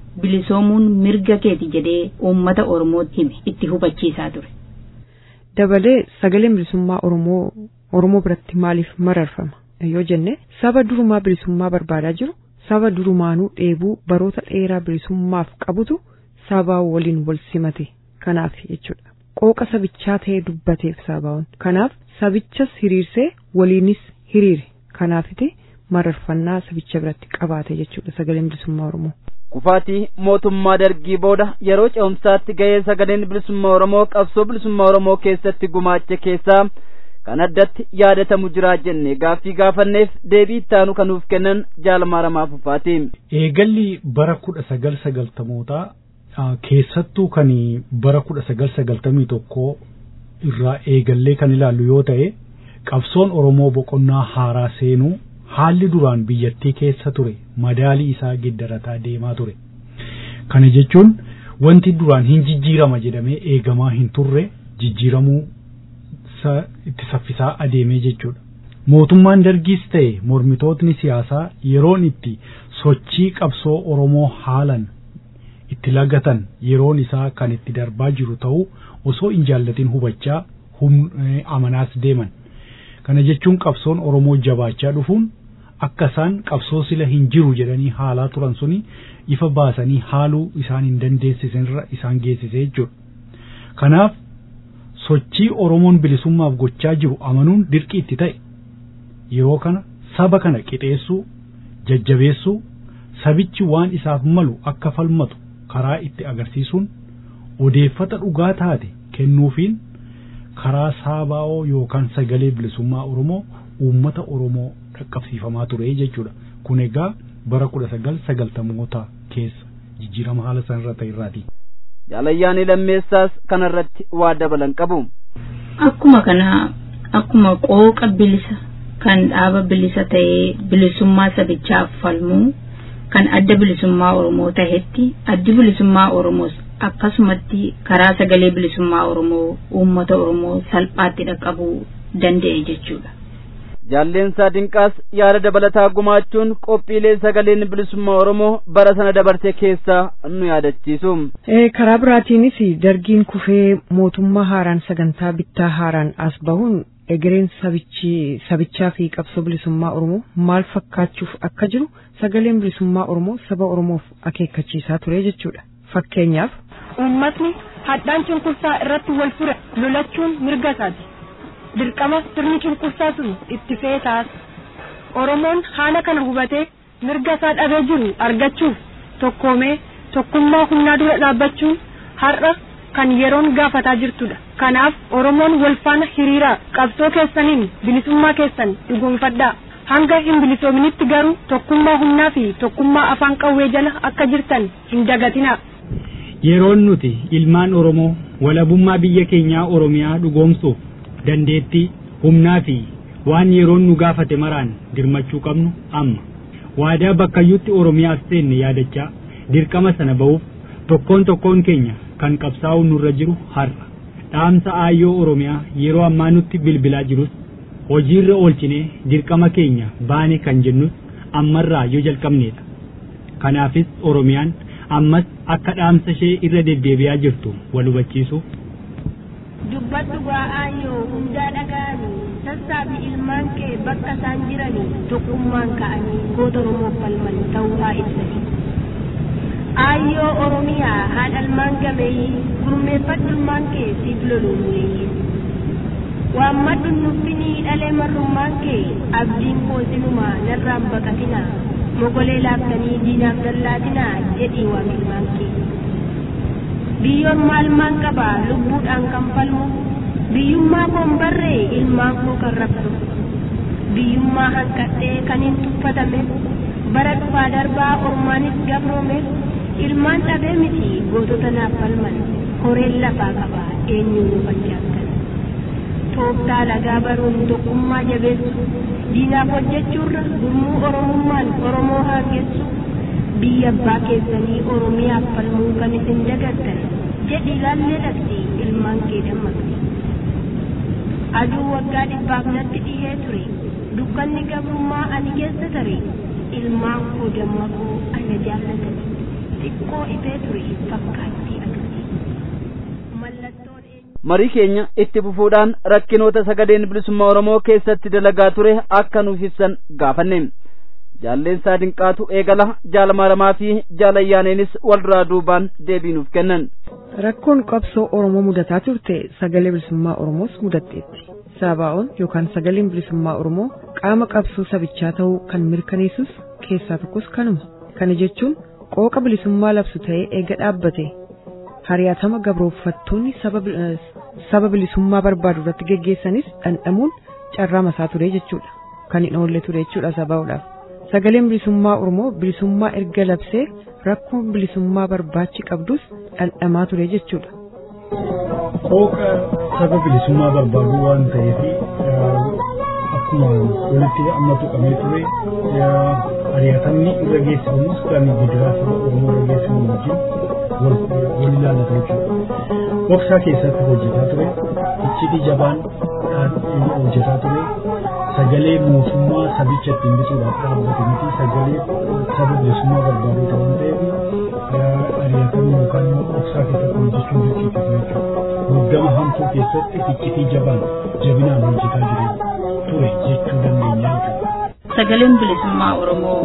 bilisoomuun mirga keeti jedhee uummata Oromootti hime itti hubachiisaa ture. Dabalee sagaleen bilisummaa Oromoo Oromoo biratti maaliif mararfama yoo jenne saba durumaa bilisummaa barbaadaa jiru saba durumaanuu dheebuu baroota dheeraa bilisummaaf qabutu saba waliin wal simate kanaaf jechuudha. Qooqa sabichaa ta'ee dubbateef sabaa'uun kanaaf sabichas hiriirsee waliinis hiriire kanaafiti mararfannaa sabicha biratti qabaate jechuudha sagaleen bilisummaa Oromoo. kufaatii mootummaa dargii booda yeroo ce'umsaatti ga'ee sagaleen bilisummaa Oromoo qabsoo bilisummaa Oromoo keessatti gumaache keessaa kan addatti yaadatamu jira jenne gaaffii gaafanneef deebii ittaanu kan nuuf kennan jaalmaaramaa fufaati. Eegalli bara kudha sagal sagaltamootaa keessattuu kan bara kudha sagal sagaltamii tokkoo irraa eegallee kan ilaallu yoo ta'e qabsoon Oromoo boqonnaa haaraa seenuu haalli duraan biyyattii keessa ture madaalii isaa geeddarataa deemaa ture. Kana jechuun wanti duraan hin jijjiirama jedhamee eegamaa hin turre jijjiiramuu itti saffisaa adeemee jechuudha. Mootummaan dargiis ta'e mormitootni siyaasaa yeroon itti sochii qabsoo Oromoo haalan itti lagatan yeroon isaa kan itti darbaa jiru ta'uu osoo hin jaallatin hubachaa amanaas deeman. Kana jechuun qabsoon Oromoo jabaachaa dhufuun akka isaan qabsoo sila hin jiru jedhanii haalaa turan suni ifa baasanii haaluu isaan hin dandeessisanirra isaan geessisee jechuudha. Kanaaf sochii Oromoon bilisummaaf gochaa jiru amanuun dirqii itti ta'e yeroo kana saba kana qixeessuu jajjabeessuu sabichi waan isaaf malu akka falmatu karaa itti agarsiisuun odeeffata dhugaa taate kennuufiin karaa saabaa'oo yookaan sagalee bilisummaa Oromoo uummata Oromoo dhaqqabsiifamaa ture jechuudha. Kun egaa bara kudha sagal sagaltamoota keessa jijjiirama haala sanarra ta'e irraati. Jaalayyaanii lammeessaas kanarratti waa dabalan qabu. Akkuma kana akkuma qooqa bilisa kan dhaaba bilisa ta'ee bilisummaa sabichaaf falmuu kan adda bilisummaa Oromoo tahetti addi bilisummaa Oromoos akkasumatti karaa sagalee bilisummaa Oromoo uummata Oromoo salphaatti dhaqqabuu danda'e jechuudha. Jaalleensaa Dinqaas yaada dabalataa gumaachuun qophiilee sagaleen bilisummaa Oromoo bara sana dabarte keessaa nu yaadachiisu. Karaa biraatiinis dargiin kufee mootummaa haaraan sagantaa bittaa haaraan as bahuun egereen sabichaa fi qabsoo bilisummaa Oromoo maal fakkaachuuf akka jiru sagaleen bilisummaa Oromoo saba Oromoof akeekkachiisaa ture jechuudha. Fakkeenyaaf. Uummatni hadhaan cunqursaa irratti wal fure lolachuun mirga isaati. dirqama sirni cunqursaa sun itti feetaas oromoon haala kana hubatee mirga isaa dhabee jiru argachuuf tokkoomee tokkummaa humnaa dura dhaabbachuun har'a kan yeroon gaafataa jirtudha kanaaf oromoon wal faana hiriiraa qabsoo keessaniin bilisummaa keessan dhugoomfadhaa hanga hin bilisoominitti garuu tokkummaa humnaa fi tokkummaa afaan qawwee jala akka jirtan hin dagatinaa. yeroon nuti ilmaan oromoo walabummaa biyya keenyaa oromiyaa dhugoomsuuf dandeettii humnaa fi waan yeroon nu gaafate maraan dirmachuu qabnu amma waadaa bakkayyuutti oromiyaaf seenne yaadachaa dirqama sana ba'uuf tokkoon tokkoon keenya kan qabsaa'u nurra jiru har'a dhaamsa aayyoo oromiyaa yeroo ammaa nutti bilbilaa jirus hojiirra oolchinee dirqama keenya baane kan jennus ammarraa yoo jalqabneedha kanaafis oromiyaan ammas akka dhaamsa ishee irra deddeebi'aa jirtu wal hubachiisuuf dubbadhu gaa'aayyoo hundaa dhaga'anii sassaabi ilmaan kee bakka isaan jiranii tokkummaan ka'anii goota oromoof falman ta'uu haa ibsanii aayyoo oromiyaa haadhalmaan gameeyyii gurmeeffadhu ilmaan kee siif loluun weeyyii waammadhu nuffinii dhalee marrummaan kee abdiin koo sinumaa narraan baqatinaa mogolee laaftanii diinaaf dallaatinaa jedhii waaqilmaan kee biyyoon maalmaan qaba lubbuudhaan kan falmu biyyummaa koon barree ilmaan koo kan rabsu biyyummaa hanqadhee kan hin tuffatame bara dhufaa darbaa ormaanis gabroome ilmaan dhabee miti gootota naaf falman horeen lafaa qaba eenyuun nu fakkaatan tooftaa lagaa baruun tokkummaa jabeessu diinaaf hojjechuurra gurmuu oromummaan oromoo haangessu biyya abbaa keessanii oromiyaaf falmuu kan isin dagattan jedhi ilaallee dhaqsi ilmaan kee dammaqsi aduu waggaa dhibbaaf natti dhihee ture dukkanni gabrummaa ani keessa tare ilmaan koo dammaquu ana jaallatani xiqqoo ifee ture fakkaattii agarsiisa. Mallattoon marii keenya itti fufuudhaan rakkinoota sagaleen bilisummaa oromoo keessatti dalagaa ture akka nuuf ibsan gaafanne jaalleensaa dinqaatu eegala jaalamaaramaa fi jaalayyaaneenis wal duraa duubaan deebii nuuf kennan rakkoon qabsoo oromoo mudataa turte sagalee bilisummaa oromoos mudatteetti saabaa'oon yookaan sagaleen bilisummaa oromoo qaama qabsoo sabichaa ta'uu kan mirkaneessus keessaa tokkos kanuma kana jechuun qooqa bilisummaa labsu ta'ee eega dhaabbate hariyaatama gabrooffattoonni saba bilisummaa barbaadu irratti geggeessanis dhandhamuun carraa masaa ture jechuudha kan hin oolle ture jechuudha sabaa'uudhaaf sagaleen bilisummaa oromoo bilisummaa erga labsee rakkoon bilisummaa barbaachi qabdus dhandhamaa ture jechuudha. Qooqa saba bilisummaa barbaadu waan ta'eef akkuma walitti amma tuqamee ture ari'atamni irra geessifamus kan gidiraa saba oromoo irra geessifamu wajjin wal ilaallatu jechuudha. Dhoksaa keessatti hojjetaa ture, iccitii jabaan hojjetaa ture, sagalee mootummaa sabicha ittiin bituudhaaf dhaabbate miti sagalee saba bilisummaa barbaadu waan ta'eef ari'atamni yookaan immoo dhoksaa keessatti hojjechuun dirqisiisa jechuudha. Muddama hamtuu keessatti iccitii jabaan jabinaan hojjetaa jiru ture jechuu dandeenya jechuudha. Sagaleen bilisummaa Oromoo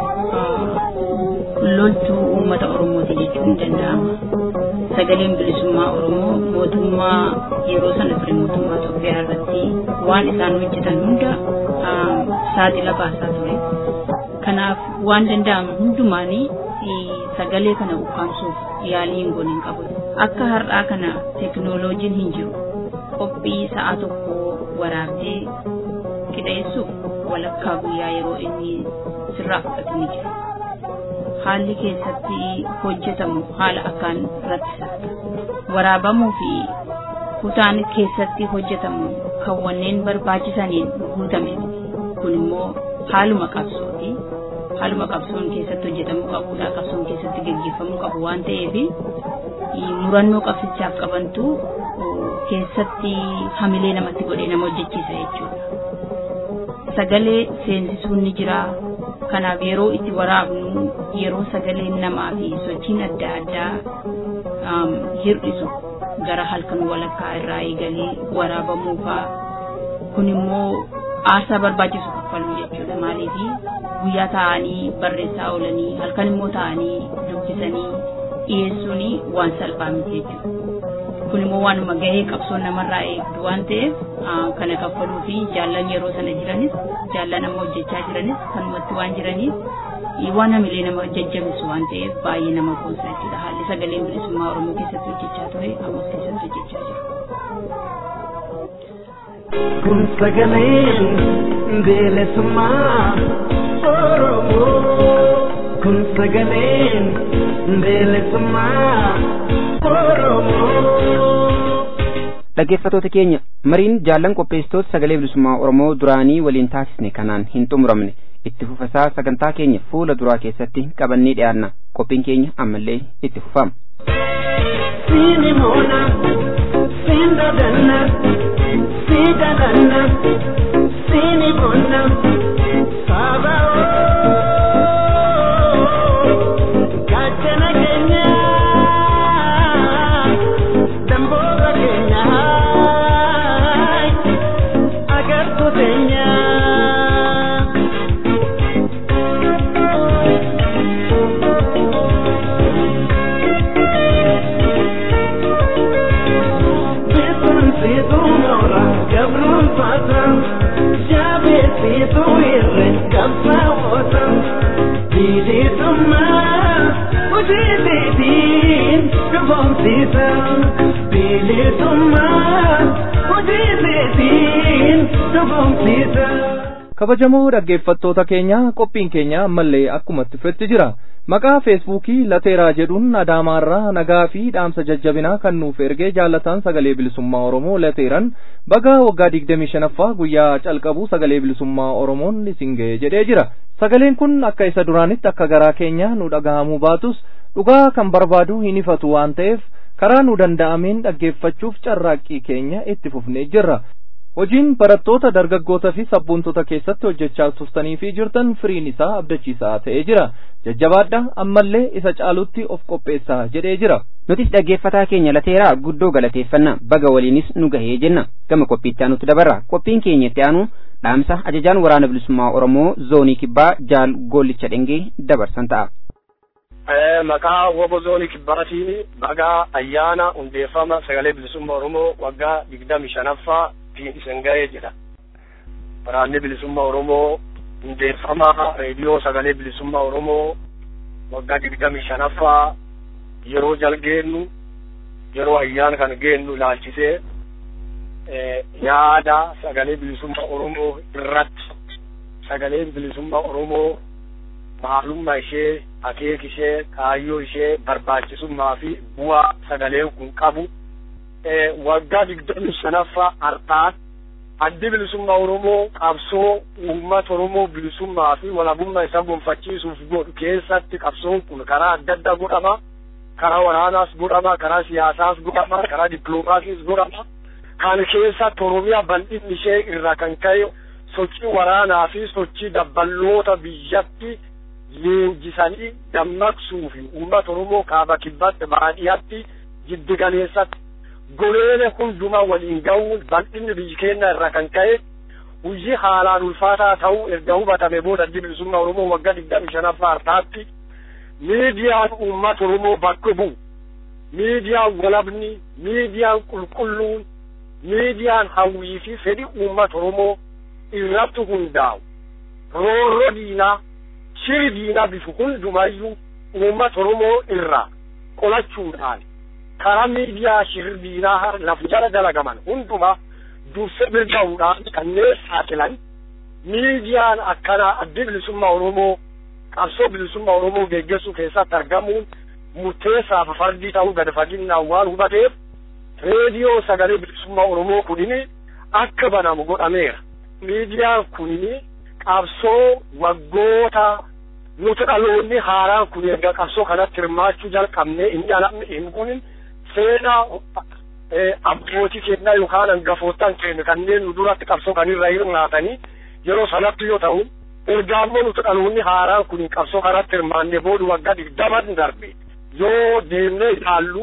loltuu uummata Oromooti jechuun ni danda'ama. Sagaleen bilisummaa Oromoo mootummaa yeroo sana ture mootummaa Itoophiyaa irratti waan isaan hojjetan hunda saaxila baasaa ture. Kanaaf waan danda'amu hundumaanii sagalee kana ukkaamsuuf yaalii hin goone hin qabu. Akka har'aa kana teknooloojiin hin jiru. Qophii sa'a tokko waraabdee qixeessuuf walakkaa guyyaa yeroo inni sirraa fudhatu ni jira. Haalli keessatti hojjetamu haala akkaan rakkisaadha. Waraabamuu fi kutaan keessatti hojjetamu kan wanneen barbaachisaniin guutame kun immoo haaluma qabsooti. Haaluma qabsoon keessatti hojjetamuu qabudha. Qabsoon keessatti gaggeeffamuu qabu waan ta'eef murannoo qabsichaaf qabantu keessatti hamilee namatti godhee nama hojjechiisa jechuudha. Sagalee seensisuun ni jira. Kanaaf yeroo itti waraabnu yeroo sagaleen namaa fi sochiin adda addaa hir'isu gara halkan walakkaa irraa eegalee waraabamuu fa'a. Kun immoo aarsaa barbaachisu kaffaluu jechuudha. Maaliif guyyaa taa'anii barreessaa oolanii halkan immoo taa'anii dubbisanii dhiyeessuun waan salphaa miti jechuudha. Kun immoo waanuma gahee qabsoon namarraa eegdu waan ta'eef kana kaffaluu fi jaallan yeroo sana jiranis jaallan amma hojjechaa jiranis kanumatti waan jiraniif waan hamilee nama jajjabeessu waan ta'eef baay'ee nama boonsa jechuudha. Haalli sagaleen bilisummaa Oromoo keessatti hojjechaa ture ammas keessatti hojjechaa jira. Kun sagaleen bilisummaa Oromoo. Kun sagaleen bilisummaa Oromoo. dhaggeeffatoota keenya mariin jaallan qopheessitoota sagalee bilisummaa oromoo duraanii waliin taasisne kanaan hin xumuramne itti fufasaa sagantaa keenya fuula duraa keessatti qabannee dhiyaanna qophiin keenya ammallee itti fufama. Siini moona, siin dadanna, sii dadanna, siini moona, saaba'oo, gaachana keenya, damboora keenya, agartuu teenya. Beetun siituu moora gabruun faata jaabee siituu irre qabsaa'oota bilisummaa hojii seetiin dhufoomsiisa bilisummaa hojii seetiin dhufoomsiisa. kabajamoo dhaggeeffattoota keenya qophiin keenya ammallee akkuma itti fufetti jira maqaa feesbuukii lateeraa jedhuun adaamaarraa nagaa fi dhaamsa jajjabinaa kan nuuf ergee jaallataan sagalee bilisummaa oromoo lateeran bagaa waggaa digdamii shanaffaa guyyaa calqabuu sagalee bilisummaa oromoon isin ga'e jedhee jira sagaleen kun akka isa duraanitti akka garaa keenya nu dhagahamuu baatus dhugaa kan barbaadu hin ifatu waan ta'eef karaa nu danda'ameen dhaggeeffachuuf carraaqqii keenya itti fufnee jirra hojiin barattoota dargaggootaa fi sabboontota keessatti hojjechaa turtanii fi jirtan firiin isaa abdachiisaa ta'ee jira jajjabaadha ammallee isa caalutti of qopheessaa jedhee jira nutis dhaggeeffataa keenya lateeraa guddoo galateeffanna baga waliinis nu gahee jenna gama qophiitti aanutti dabarra qophiin keenya itti aanu dhaamsa ajajaan waraana bilisummaa oromoo zoonii kibbaa jaal goollicha dhengee dabarsan ta'a. maqaa wobo zoonii kibbaatiin bagaa ayyaana hundeeffama sagalee bilisummaa oromoo waggaa digdami shanaffaa ittiin isin ga'ee jedha. Waraanni bilisummaa oromoo hundeeffama reediyoo sagalee bilisummaa oromoo waggaa digdami shanaffaa yeroo jalgeennu yeroo ayyaana kan geennu ilaalchisee yaada sagalee bilisummaa oromoo irratti sagalee bilisummaa oromoo maalummaa ishee akeek ishee kaayyoo ishee barbaachisummaa fi bu'aa sagaleen kun qabu waggaa digdami shanaffaa har'aa addi bilisummaa oromoo qabsoo uummata oromoo bilisummaa fi walabummaa isa gonfachiisuuf godhu keessatti qabsoon kun karaa adda addaa godhama karaa waraanaas godhama karaa siyaasaas godhama karaa dippiloomaasiis godhama kan keessatti oromiyaa bal'inni ishee irraa kan ka'e sochii waraanaa fi sochii dabballoota biyyatti leenjisanii dammaqsuu fi uummata oromoo kaaba kibbatti baadiyyaatti jiddi galeessatti goleene hundumaa waliin ga'uun bal'inni biyyi keenya irraa kan ka'e hojii haalaan ulfaataa ta'uu erga hubatame booda addi bilisummaa oromoo waggaa digdami shanaffaa har'aatti miidiyaan uummata oromoo bakka bu'u miidiyaan walabni miidiyaan qulqulluun miidiyaan hawwii fi fedhi uummata oromoo irratti hundaa'u roorro diinaa shiri diinaa bifu hundumayyuu uummata oromoo irraa qolachuudhaan karaa miidiyaa shiri diinaa lafa jala dalagaman hundumaa durse birga'uudhaan kanneen saaxilan miidiyaan akkanaa addi bilisummaa oromoo qabsoo bilisummaa oromoo geggeessuu keessatti argamuun murteessaa fi fardii ta'uu gad faginnaan waan hubateef reediyoo sagalee bilisummaa oromoo kunini akka banamu godhameera miidiyaan kunini qabsoo waggoota nuti dhaloonni haaraan kun erga qabsoo kanatti hirmaachuu jalqabne inni alamni hin kunin seenaa abbootii keenyaa yookaan hangafootaan keenya kanneen nu duratti qabsoo kanirra hirmaatanii yeroo sanatti yoo ta'u ergaa immoo nuti dhaloonni haaraan kun qabsoo kanatti hirmaanne booda waggaa digdaman darbe yoo deemnee ilaallu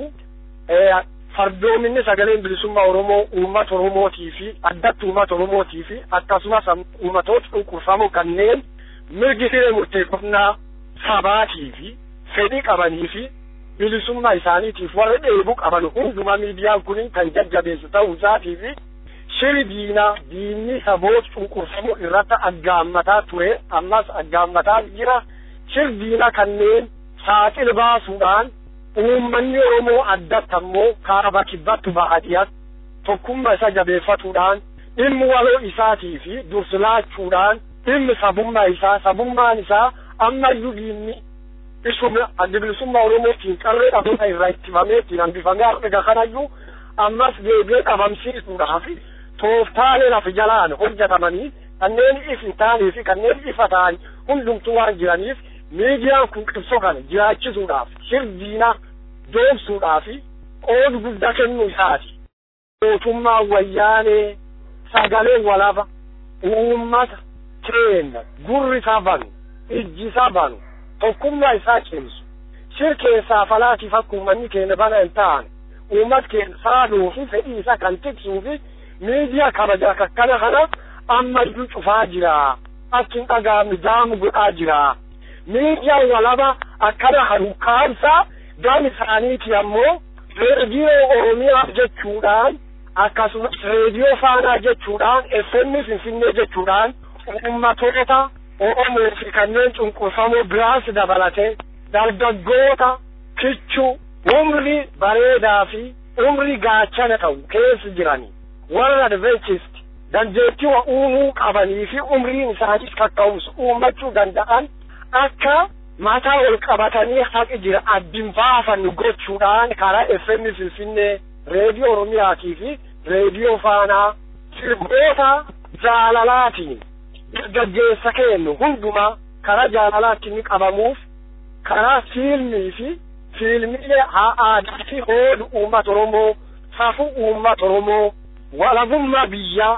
fardoominni sagaleen bilisummaa oromoo uummata oromootii fi addatti uummata oromootii fi akkasumas uummatoota cunqurfamoo kanneen mirgi hiree murteeffannaa sabaatii fi fedhii qabanii fi bilisummaa isaaniitiif warra dheebuu qaban hundumaa miidiyaan kun kan jajjabeessu ta'uu isaatii fi shiri diinaa diinni saboota cunqurfamoo irratti aggaammataa ture ammas aggaammataa jira shiri diinaa kanneen saaxil baasuudhaan uummanni oromoo addatti ammoo kaaba kibbatti baadiyyaatti tokkummaa isa jabeeffatuudhaan dhimmi waloo isaatii fi dursilaachuudhaan dhimmi sabummaa isaa sabummaan isaa ammayyuu diinni isuma adda bilisummaa oromootiin qarree dhabuudha irraa ittifamee ittiin hambifamee arga kanayyuu ammas deebi'ee dhabamsiisuudhaaf tooftaalee lafa jalaan hojjetamanii kanneen if hin taanee fi kanneen ifa ta'an hundumtuu waan jiraniif miidiyaan kun qabsoo kana jiraachisuudhaaf shirdiina doomsuudhaaf qooda guddaa kennuu isaati. Mootummaa wayyaanee sagalee walaba uummata keenya gurri isaa banu ijji isaa banu tokkummaa isaa cimsu shir keessaa falaatiif akka uummanni keenya bana hin taane uummata keenya saaduu fi fedhii isaa kan tiksuu fi miidiyaa kabaja akkana kana ammayyuu cufaa jira akki hin dhagaamne jaamu godhaa jira miidiyaan walaba akkana kan kaansaa gam isaaniiti ammoo reediyoo oromiyaa jechuudhaan akkasumas reediyoo faanaa jechuudhaan FM finfinnee jechuudhaan ummatoota oromoo fi kanneen cunqurfamoo biraas dabalatee dargaggoota kichuu umrii bareedaa fi umrii gaachana ta'u keessa jiranii warra adventist dandeettii wa uumuu qabanii fi umriin isaaniis kakka'umsu uummachuu danda'an akka mataa ol qabatanii haqi jira addin baafannu gochuudhaan karaa FM Finfinnee reediyoo Oromiyaatii fi reediyoo Faanaa sirboota jaalalaatiin dargaggeessa kennu hundumaa karaa jaalalaatti ni qabamuuf karaa fiilmii fi fiilmiilee aadaa fi hoodu uummata Oromoo safuu uummata Oromoo walabummaa biyyaa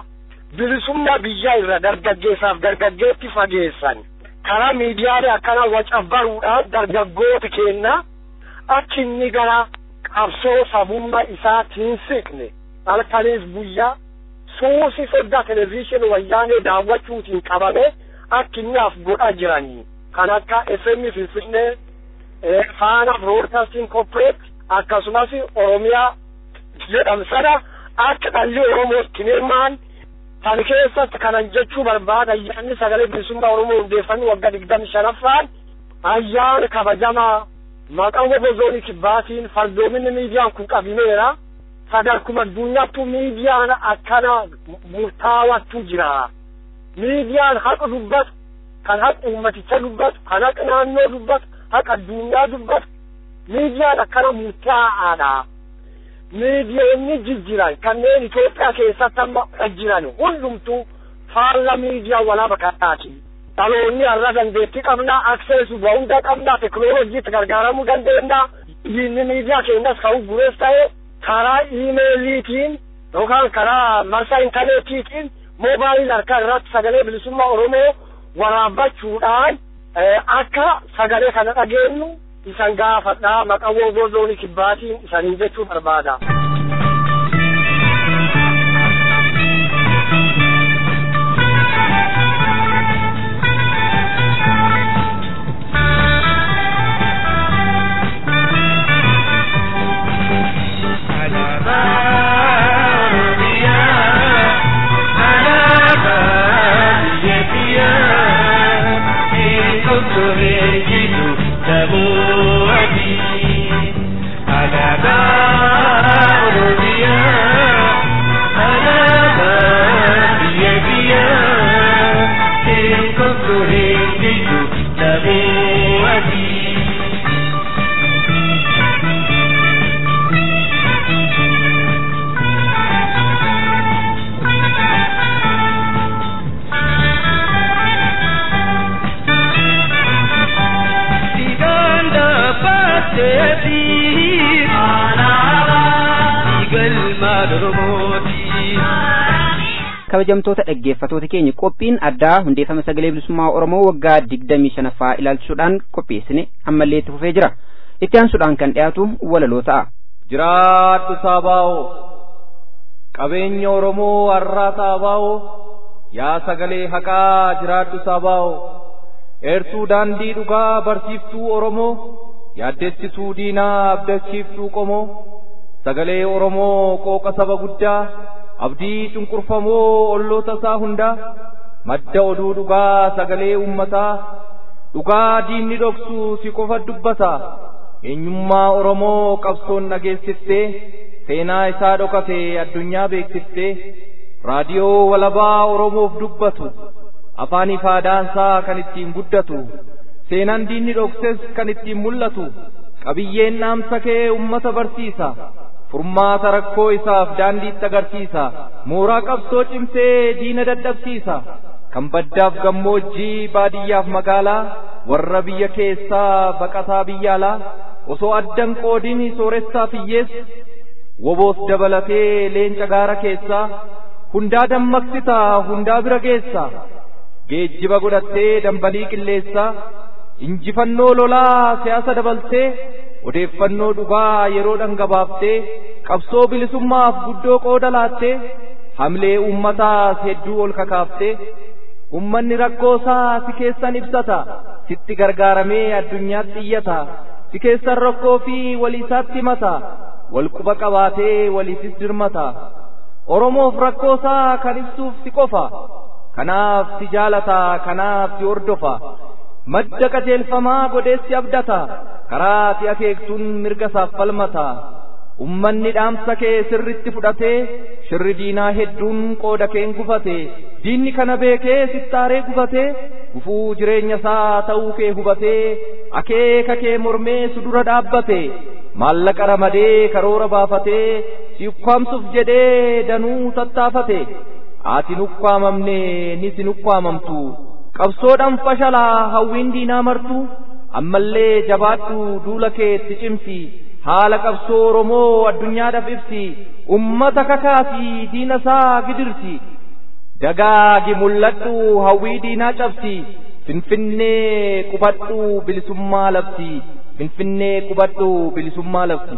bilisummaa biyyaa irra dargaggeessaaf dargaggeetti fageessan karaa miidiyaalee akkana wacabbaruudhaan dargaggoota keenya akka inni gara qabsoo sabummaa isaa tiinsiqne halkanis guyyaa suusi soddaa televezyiinii wayyaanee daawwachuutiin qabame akka inni af godhaa jiranii kan akka FM Finfinnee faana broadcasting corporate akkasumas oromiyaa jedhamu sana akka dhalli oromoo itti hirmaan kan keessatti kanan jechuu barbaada ayyaanni sagalee bilisummaa oromoo hundeeffamee waggaa digdami shanaffaan ayyaana kabajamaa maqaan wobo zoonii kibbaatiin fardoominni miidiyaan kun qabimeera sadarkuma addunyaattu miidiyaan akkana murtaawattu jira miidiyaan haqa dubbatu kan haqa ummaticha dubbatu kan haqa naannoo dubbatu haqa addunyaa dubbatu miidiyaan akkana murtaa'aadha miidiyoonni jijjiran kanneen Itoophiyaa keessatti amma jiran hundumtuu faalla miidiyaa walaaba kanaati. Dhaloonni har'a dandeettii qabna, akseesii hunda qabna, teknooloojiitti gargaaramuu dandeenya. Inni miidiyaa keenyas ka'uu gurees ta'e karaa iimeeliitiin yookaan karaa marsaa intarneetiitiin moobaayilii harkaa irratti sagalee bilisummaa Oromoo waraabbachuudhaan akka sagalee kana dhageenyu isan gaafadhaa maqaa wooboo zoonii kibbaatiin isaniin jechuu barbaada. kabajamtoota dhaggeeffatoota keenya qophiin addaa hundeeffama sagalee bilisummaa oromoo waggaa digdamii shanaffaa ilaalchisuudhaan qopheessine ammallee itti fufee jira itti aansuudhaan kan dhiyaatu walaloo ta'a. jiraadhu saabaa'oo qabeenya oromoo har'aa saabaa'oo yaa sagalee haqaa jiraadhu saabaa'oo eertuu daandii dhugaa barsiiftuu oromoo yaaddessituu diinaa abdachiiftuu qomoo sagalee oromoo qooqa saba guddaa abdii cunqurfamoo olloota isaa hundaa madda oduu dhugaa sagalee ummataa dhugaa diinni dhoksu si qofa dubbata eenyummaa oromoo qabsoon dhageessiftee seenaa isaa dhokate addunyaa beeksiftee raadiyoo walabaa oromoof dubbatu afaanii faadaansaa kan ittiin guddatu seenaan diinni dhokses kan ittiin mul'atu qabiyyeen dhaamsa kee ummata barsiisa furmaata rakkoo isaaf daandiitti agarsiisa mooraa qabsoo cimsee diina dadhabsiisa kan baddaaf gammoojjii baadiyyaaf magaalaa warra biyya keessaa baqataa biyya alaa osoo addan qoodin sooressaaf hiyyeessa woboos dabalatee leenca gaara keessaa hundaa dammaqsita hundaa bira geessa geejjiba godhattee dambalii qilleessaa injifannoo lolaa siyaasa dabaltee odeeffannoo dhugaa yeroo dhangabaaftee qabsoo bilisummaaf guddoo qooda laattee hamlee uummataas hedduu ol kakaaftee ummanni rakkoosaa si keessan ibsata sitti gargaaramee addunyaatti iyyata si keessan rakkoo fi waliisaatti himata walquba qabaatee waliifis dirmata oromoof rakkoosaa kan ibsuuf si qofa kanaaf si jaalata kanaaf si hordofa madda qajeelfamaa godheessi abdata karaa si akeektuun mirga isaaf falmata ummanni dhaamsa kee sirritti fudhatee shirri diinaa hedduun qooda keen gufate diinni kana beekee sittaaree gufatee gufuu jireenya isaa ta'uu kee hubatee akeeka kee mormee si dura dhaabbate maallaqa ramadee karoora baafatee si ukkaamsuuf jedhee danuu tattaafate ati nukkaamamne ni si nukkaamamtu qabsoodhaan fashalaa hawwiin diinaa martu ammallee jabaadhu duula keetti cimsi haala qabsoo oromoo addunyaadhaaf ibsi ummata kakaasii diina isaa gidirsi dagaagi mul'adhu hawwii diinaa cabsi finfinnee qubadhu bilisummaa labsi finfinnee qubadhu bilisummaa labsi.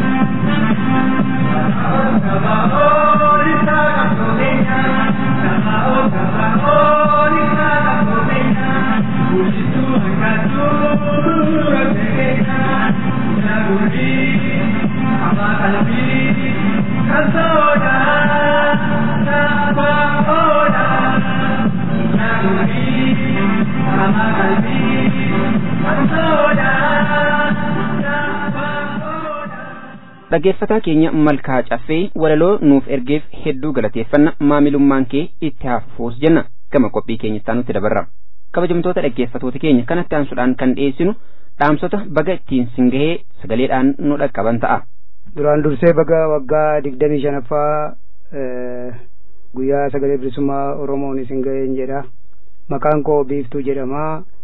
dhaggeeffataa keenya malkaa caffee walaloo nuuf ergeef hedduu galateeffanna maamilummaan kee itti hafuus jenna gama qophii keenyatti aanutti dabarra kabajamtoota dhaggeeffatoota keenya kanatti aansuudhaan kan dhiyeessinu dhaamsota baga ittiin singahee sagaleedhaan nu dhaqqaban ta'a. duraan dursee baga waggaa digdamii shanaffaa guyyaa sagalee bilisummaa oromoon isin gaheen jedha maqaan koo biiftuu jedhama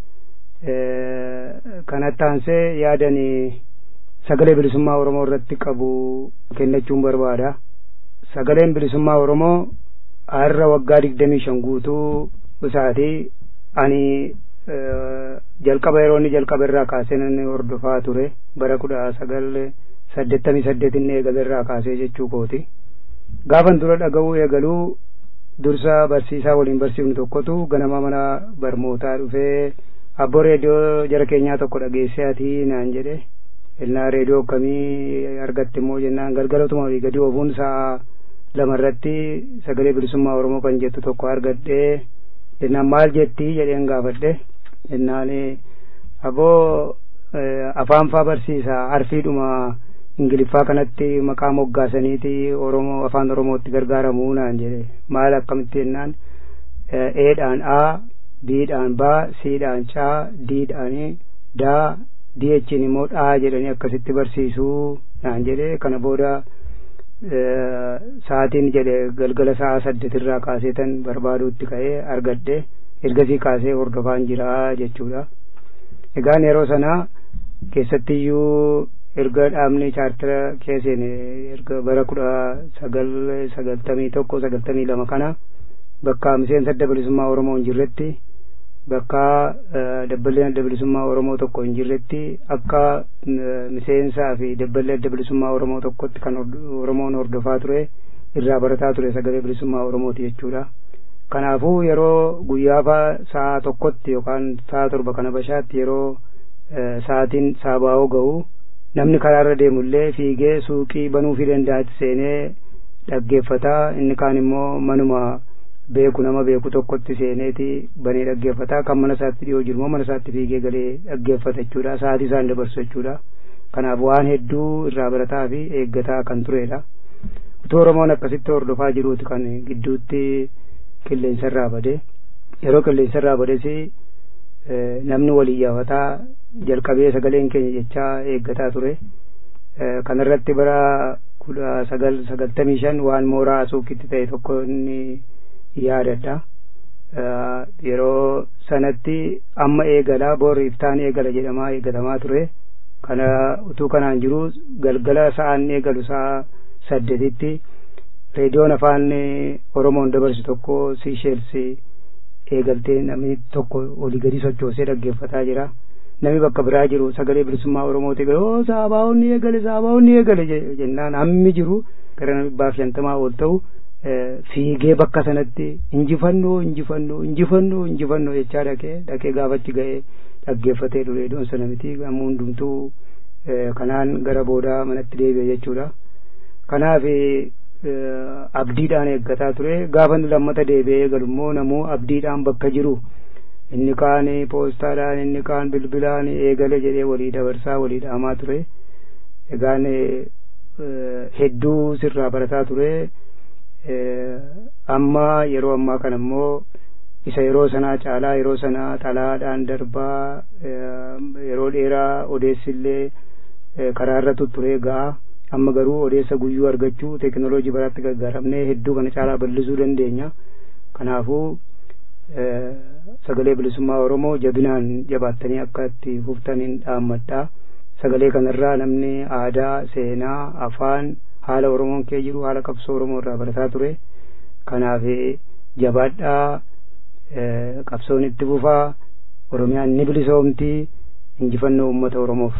kanatti aansee yaadanii sagalee bilisummaa oromoo irratti qabu kennachuun barbaada sagaleen bilisummaa oromoo har'a waggaa digdamii shan guutuu isaati ani jalqaba yeroo inni jalqaba irraa kaasee inni hordofaa ture bara kudha sagal saddeettamii saddeet inni eegale irraa kaasee jechuu kooti gaafan dura dhaga'uu eegaluu dursa barsiisaa waliin barsiifnu tokkotu ganama mana barmootaa dhufee abboo reediyoo jara keenyaa tokko dhageessee ati naan jedhe ilnaa reediyoo akkamii argatte immoo jennaan galgalatuma olii gadi oofuun sa'a lama irratti sagalee bilisummaa oromoo kan jettu tokko argadhee jennaan maal jettii jedheen gaafadhe jennaan aboo afaan faa barsiisa arfiidhuma ingiliffaa kanatti maqaa moggaasaniiti oromoo afaan oromootti gargaaramuu naan jedhe maal akkamitti jennaan eedhaan a biidhaan baa siidhaan caa diidhaan daa di'echiin immoo dhaa jedhanii akkasitti barsiisuu naan jedhe kana booda sa'aatiin jedhe galgala sa'a saddeet irraa kaasee tan barbaaduutti ka'ee argadhe ergasii kaasee hordofaan jira jechuudha egaan yeroo sana keessattiyyuu erga dhaabni chaartara keesseen erga bara kudha sagal sagaltamii tokko sagaltamii lama kana bakka miseensa adda bilisummaa oromoo hin jirretti bakka dabballeen adda bilisummaa oromoo tokko hin jirretti akka miseensaa fi dabballee adda bilisummaa oromoo tokkotti kan oromoon hordofaa ture irraa barataa ture sagalee bilisummaa oromooti jechuudha kanaafuu yeroo guyyaa sa'a tokkotti yookaan sa'a torba kana bashaatti yeroo sa'aatiin saabaa'oo ga'u namni karaarra deemullee fiigee suuqii banuufii danda'atti seenee dhaggeeffataa inni kaan immoo manuma beeku nama beeku tokkotti seeneeti banee dhaggeeffataa kan mana isaatti dhiyoo jiru immoo mana isaatti fiigee galee dhaggeeffata jechuudha sa'aatii isaan dabarsu jechuudha kanaaf waan hedduu irraa barataa fi eeggataa kan turedha utuu oromoon akkasitti hordofaa jiruuti kan gidduutti qilleensa irraa bade yeroo qilleensa irraa bades namni walii yaafataa jalqabee sagaleen keenya jechaa eeggataa ture kanarratti bara kudha sagal sagaltamii shan waan mooraa asuukitti ta'e tokko inni yaadadha yeroo sanatti amma eegalaa boorri iftaan eegala jedhamaa eeggatamaa ture kana utuu kanaan jiru galgala sa'aan eegalu sa'a saddeetitti reediyoon afaan oromoon dabarsu tokko siisheelsi eegaltee namni tokko olii gadi sochoosee dhaggeeffataa jira namni bakka biraa jiru sagalee bilisummaa oromooti gale oo saabaa'onni eegale saabaa'onni eegale jennaan hammi jiru gara nama dhibbaaf shantamaa ol ta'u fiigee bakka sanatti injifannoo injifannoo injifannoo injifannoo jechaa dhaqee dhaqee gaafachi ga'ee dhaggeeffatee ture iddoon sana miti ammoo hundumtuu kanaan gara boodaa manatti deebi'e jechuudha kanaaf abdiidhaan eeggataa ture gaafa inni lammata deebi'ee galummoo namuu abdiidhaan bakka jiru inni kaan poostaadhaan inni kaan bilbilaan eegale jedhee walii dabarsaa walii dhaamaa ture egaan hedduu sirraa barataa ture amma yeroo ammaa kana immoo isa yeroo sanaa caalaa yeroo sanaa xalaadhaan darbaa yeroo dheeraa odeessillee karaarra tutturee ga'a amma garuu odeessa guyyuu argachuu teekinooloojii baraatti gargaaramnee hedduu kana caalaa bal'isuu dandeenya kanaafuu sagalee bilisummaa oromoo jabinaan jabaattanii akka itti fuftaniin dhaammadha sagalee kanarraa namni aadaa seenaa afaan haala oromoon kee jiru haala qabsoo oromoo irraa barataa ture kanaaf jabaadhaa qabsoon itti fufaa oromiyaan ni bilisoomti injifannoo uummata oromoof.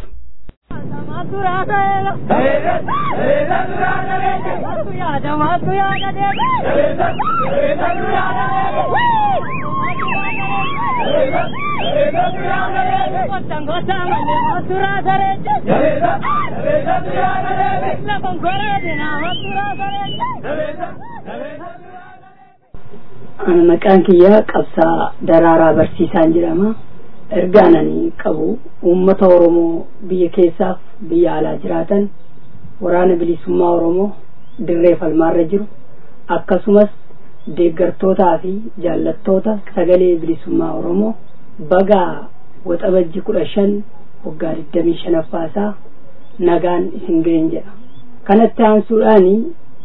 Ana maqaan kiyyaa qabsaa daraaraa barsiisaan jedhama. Ergaan ani qabu uummata Oromoo biyya keessaaf biyya alaa jiraatan waraana bilisummaa Oromoo dirree falmaarra jiru akkasumas deeggartootaa fi jaallattoota sagalee bilisummaa Oromoo bagaa waxabajji kudha shan waggaa digdamii shanaffaasaa nagaan isin ga'een jedha. Kanatti aansuudhaani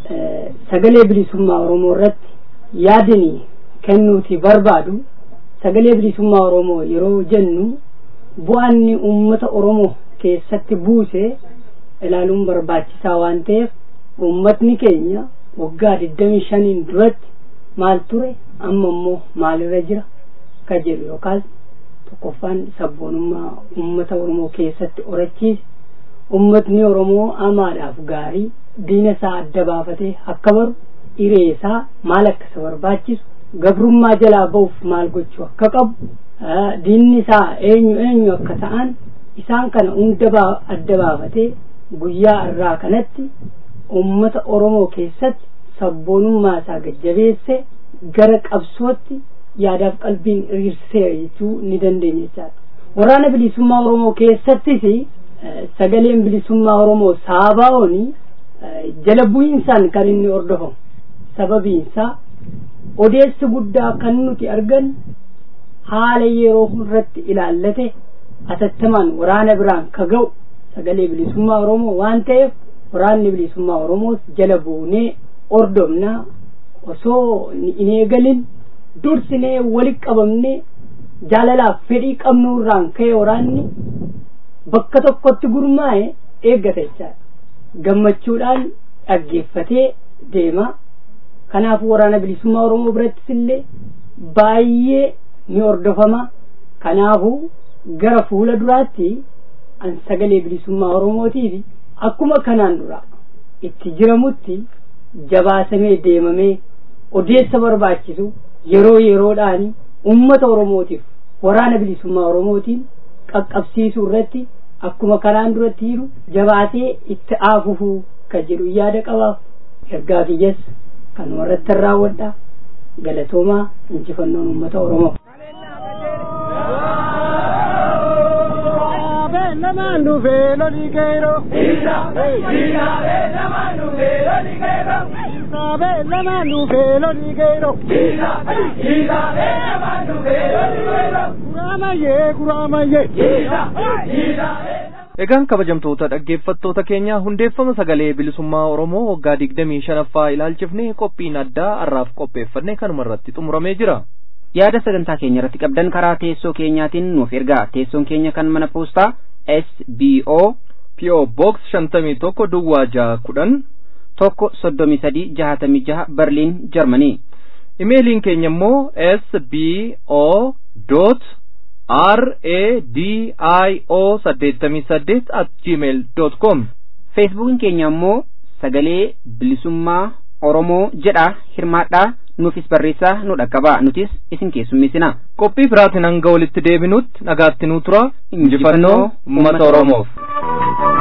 sagalee bilisummaa Oromoo irratti yaadanii kennuuti barbaadu sagalee bilisummaa Oromoo yeroo jennu bu'aanni uummata Oromoo keessatti buuse ilaaluun barbaachisaa waan ta'eef uummatni keenya waggaa digdamii shaniin duratti maal ture amma immoo maalirra jira ka jedhu yookaas tokkoffaan sabboonummaa uummata Oromoo keessatti horachiise uummatni Oromoo amaadhaaf gaarii diina isaa adda baafatee akka baru hiree isaa maal akka isa barbaachisu gabrummaa jalaa ba'uuf maal gochuu akka qabu diinni isaa eenyu eenyu akka ta'an isaan kana hunda adda baafatee guyyaa irraa kanatti ummata Oromoo keessatti sabboonummaa isaa gajjabeesse gara qabsootti yaadaaf qalbiin hiriirseera jechuu ni dandeenya jechaadha. Waraana bilisummaa Oromoo keessattis sagaleen bilisummaa Oromoo saabaa'ooni jala bu'iinsaan kan inni hordofamu. Sababiinsaa odeessi guddaa kan nuti argan haala yeroo irratti ilaallate atattamaan waraana biraan ka ga'u sagalee bilisummaa Oromoo waan ta'eef waraanni bilisummaa Oromoos jala buunee hordofnaa osoo hin eegalin dursinee walitti qabamnee jaalalaaf fedhii qabnu irraan ka'e waraanni bakka tokkotti gurmaa'e eeggata jechaadha gammachuudhaan dhaggeeffatee deema kanaafuu waraana bilisummaa Oromoo birattis illee baay'ee ni hordofama kanaafuu gara fuula duraatti an sagalee bilisummaa Oromootiif akkuma kanaan dura itti jiramutti jabaasamee deemamee odeessa barbaachisu yeroo yeroodhaan ummata Oromootiif waraana bilisummaa Oromootiin qaqqabsiisuu irratti akkuma kanaan duratti jiru jabaatee itti aafufuu kan jedhu yaada qabaaf ergaa kiyyas kan warratti raawwadha galatoomaa injifannoon ummata Oromoo. namaan dhufee lolii geero. Isaabee namaan dhufee lolii geero. Isaabee namaan dhufee lolii geero. Isaabee namaan dhufee lolii geero. Guraamayyee guraamayyee. Egaan kabajamtoota dhaggeeffattoota keenya hundeeffama sagalee bilisummaa Oromoo waggaa digdamii shanaffaa ilaalchifnee qophiin addaa har'aaf qopheeffannee kanuma irratti xumuramee jira. yaada sagantaa keenya irratti qabdan karaa teessoo keenyaatiin nuuf ergaa teessoon keenya kan mana poostaa SBO PO Box shantamii tokko Duwwaa jaha kudhan tokko soddomii sadii jahatamii jaha Berliin Jarmanii. Imeeliin keenya immoo SBO dot R A D I O saddeettamii saddeet at gmail dot com. Feesbuukiin keenya immoo sagalee bilisummaa Oromoo jedha hirmaadhaa nuufis barreessaa nu dhaqqabaa nutis isin keessummeessina. Qophii biraatiin hanga walitti deebinutti nagaatti nuu tura injifannoo uummata Oromoof.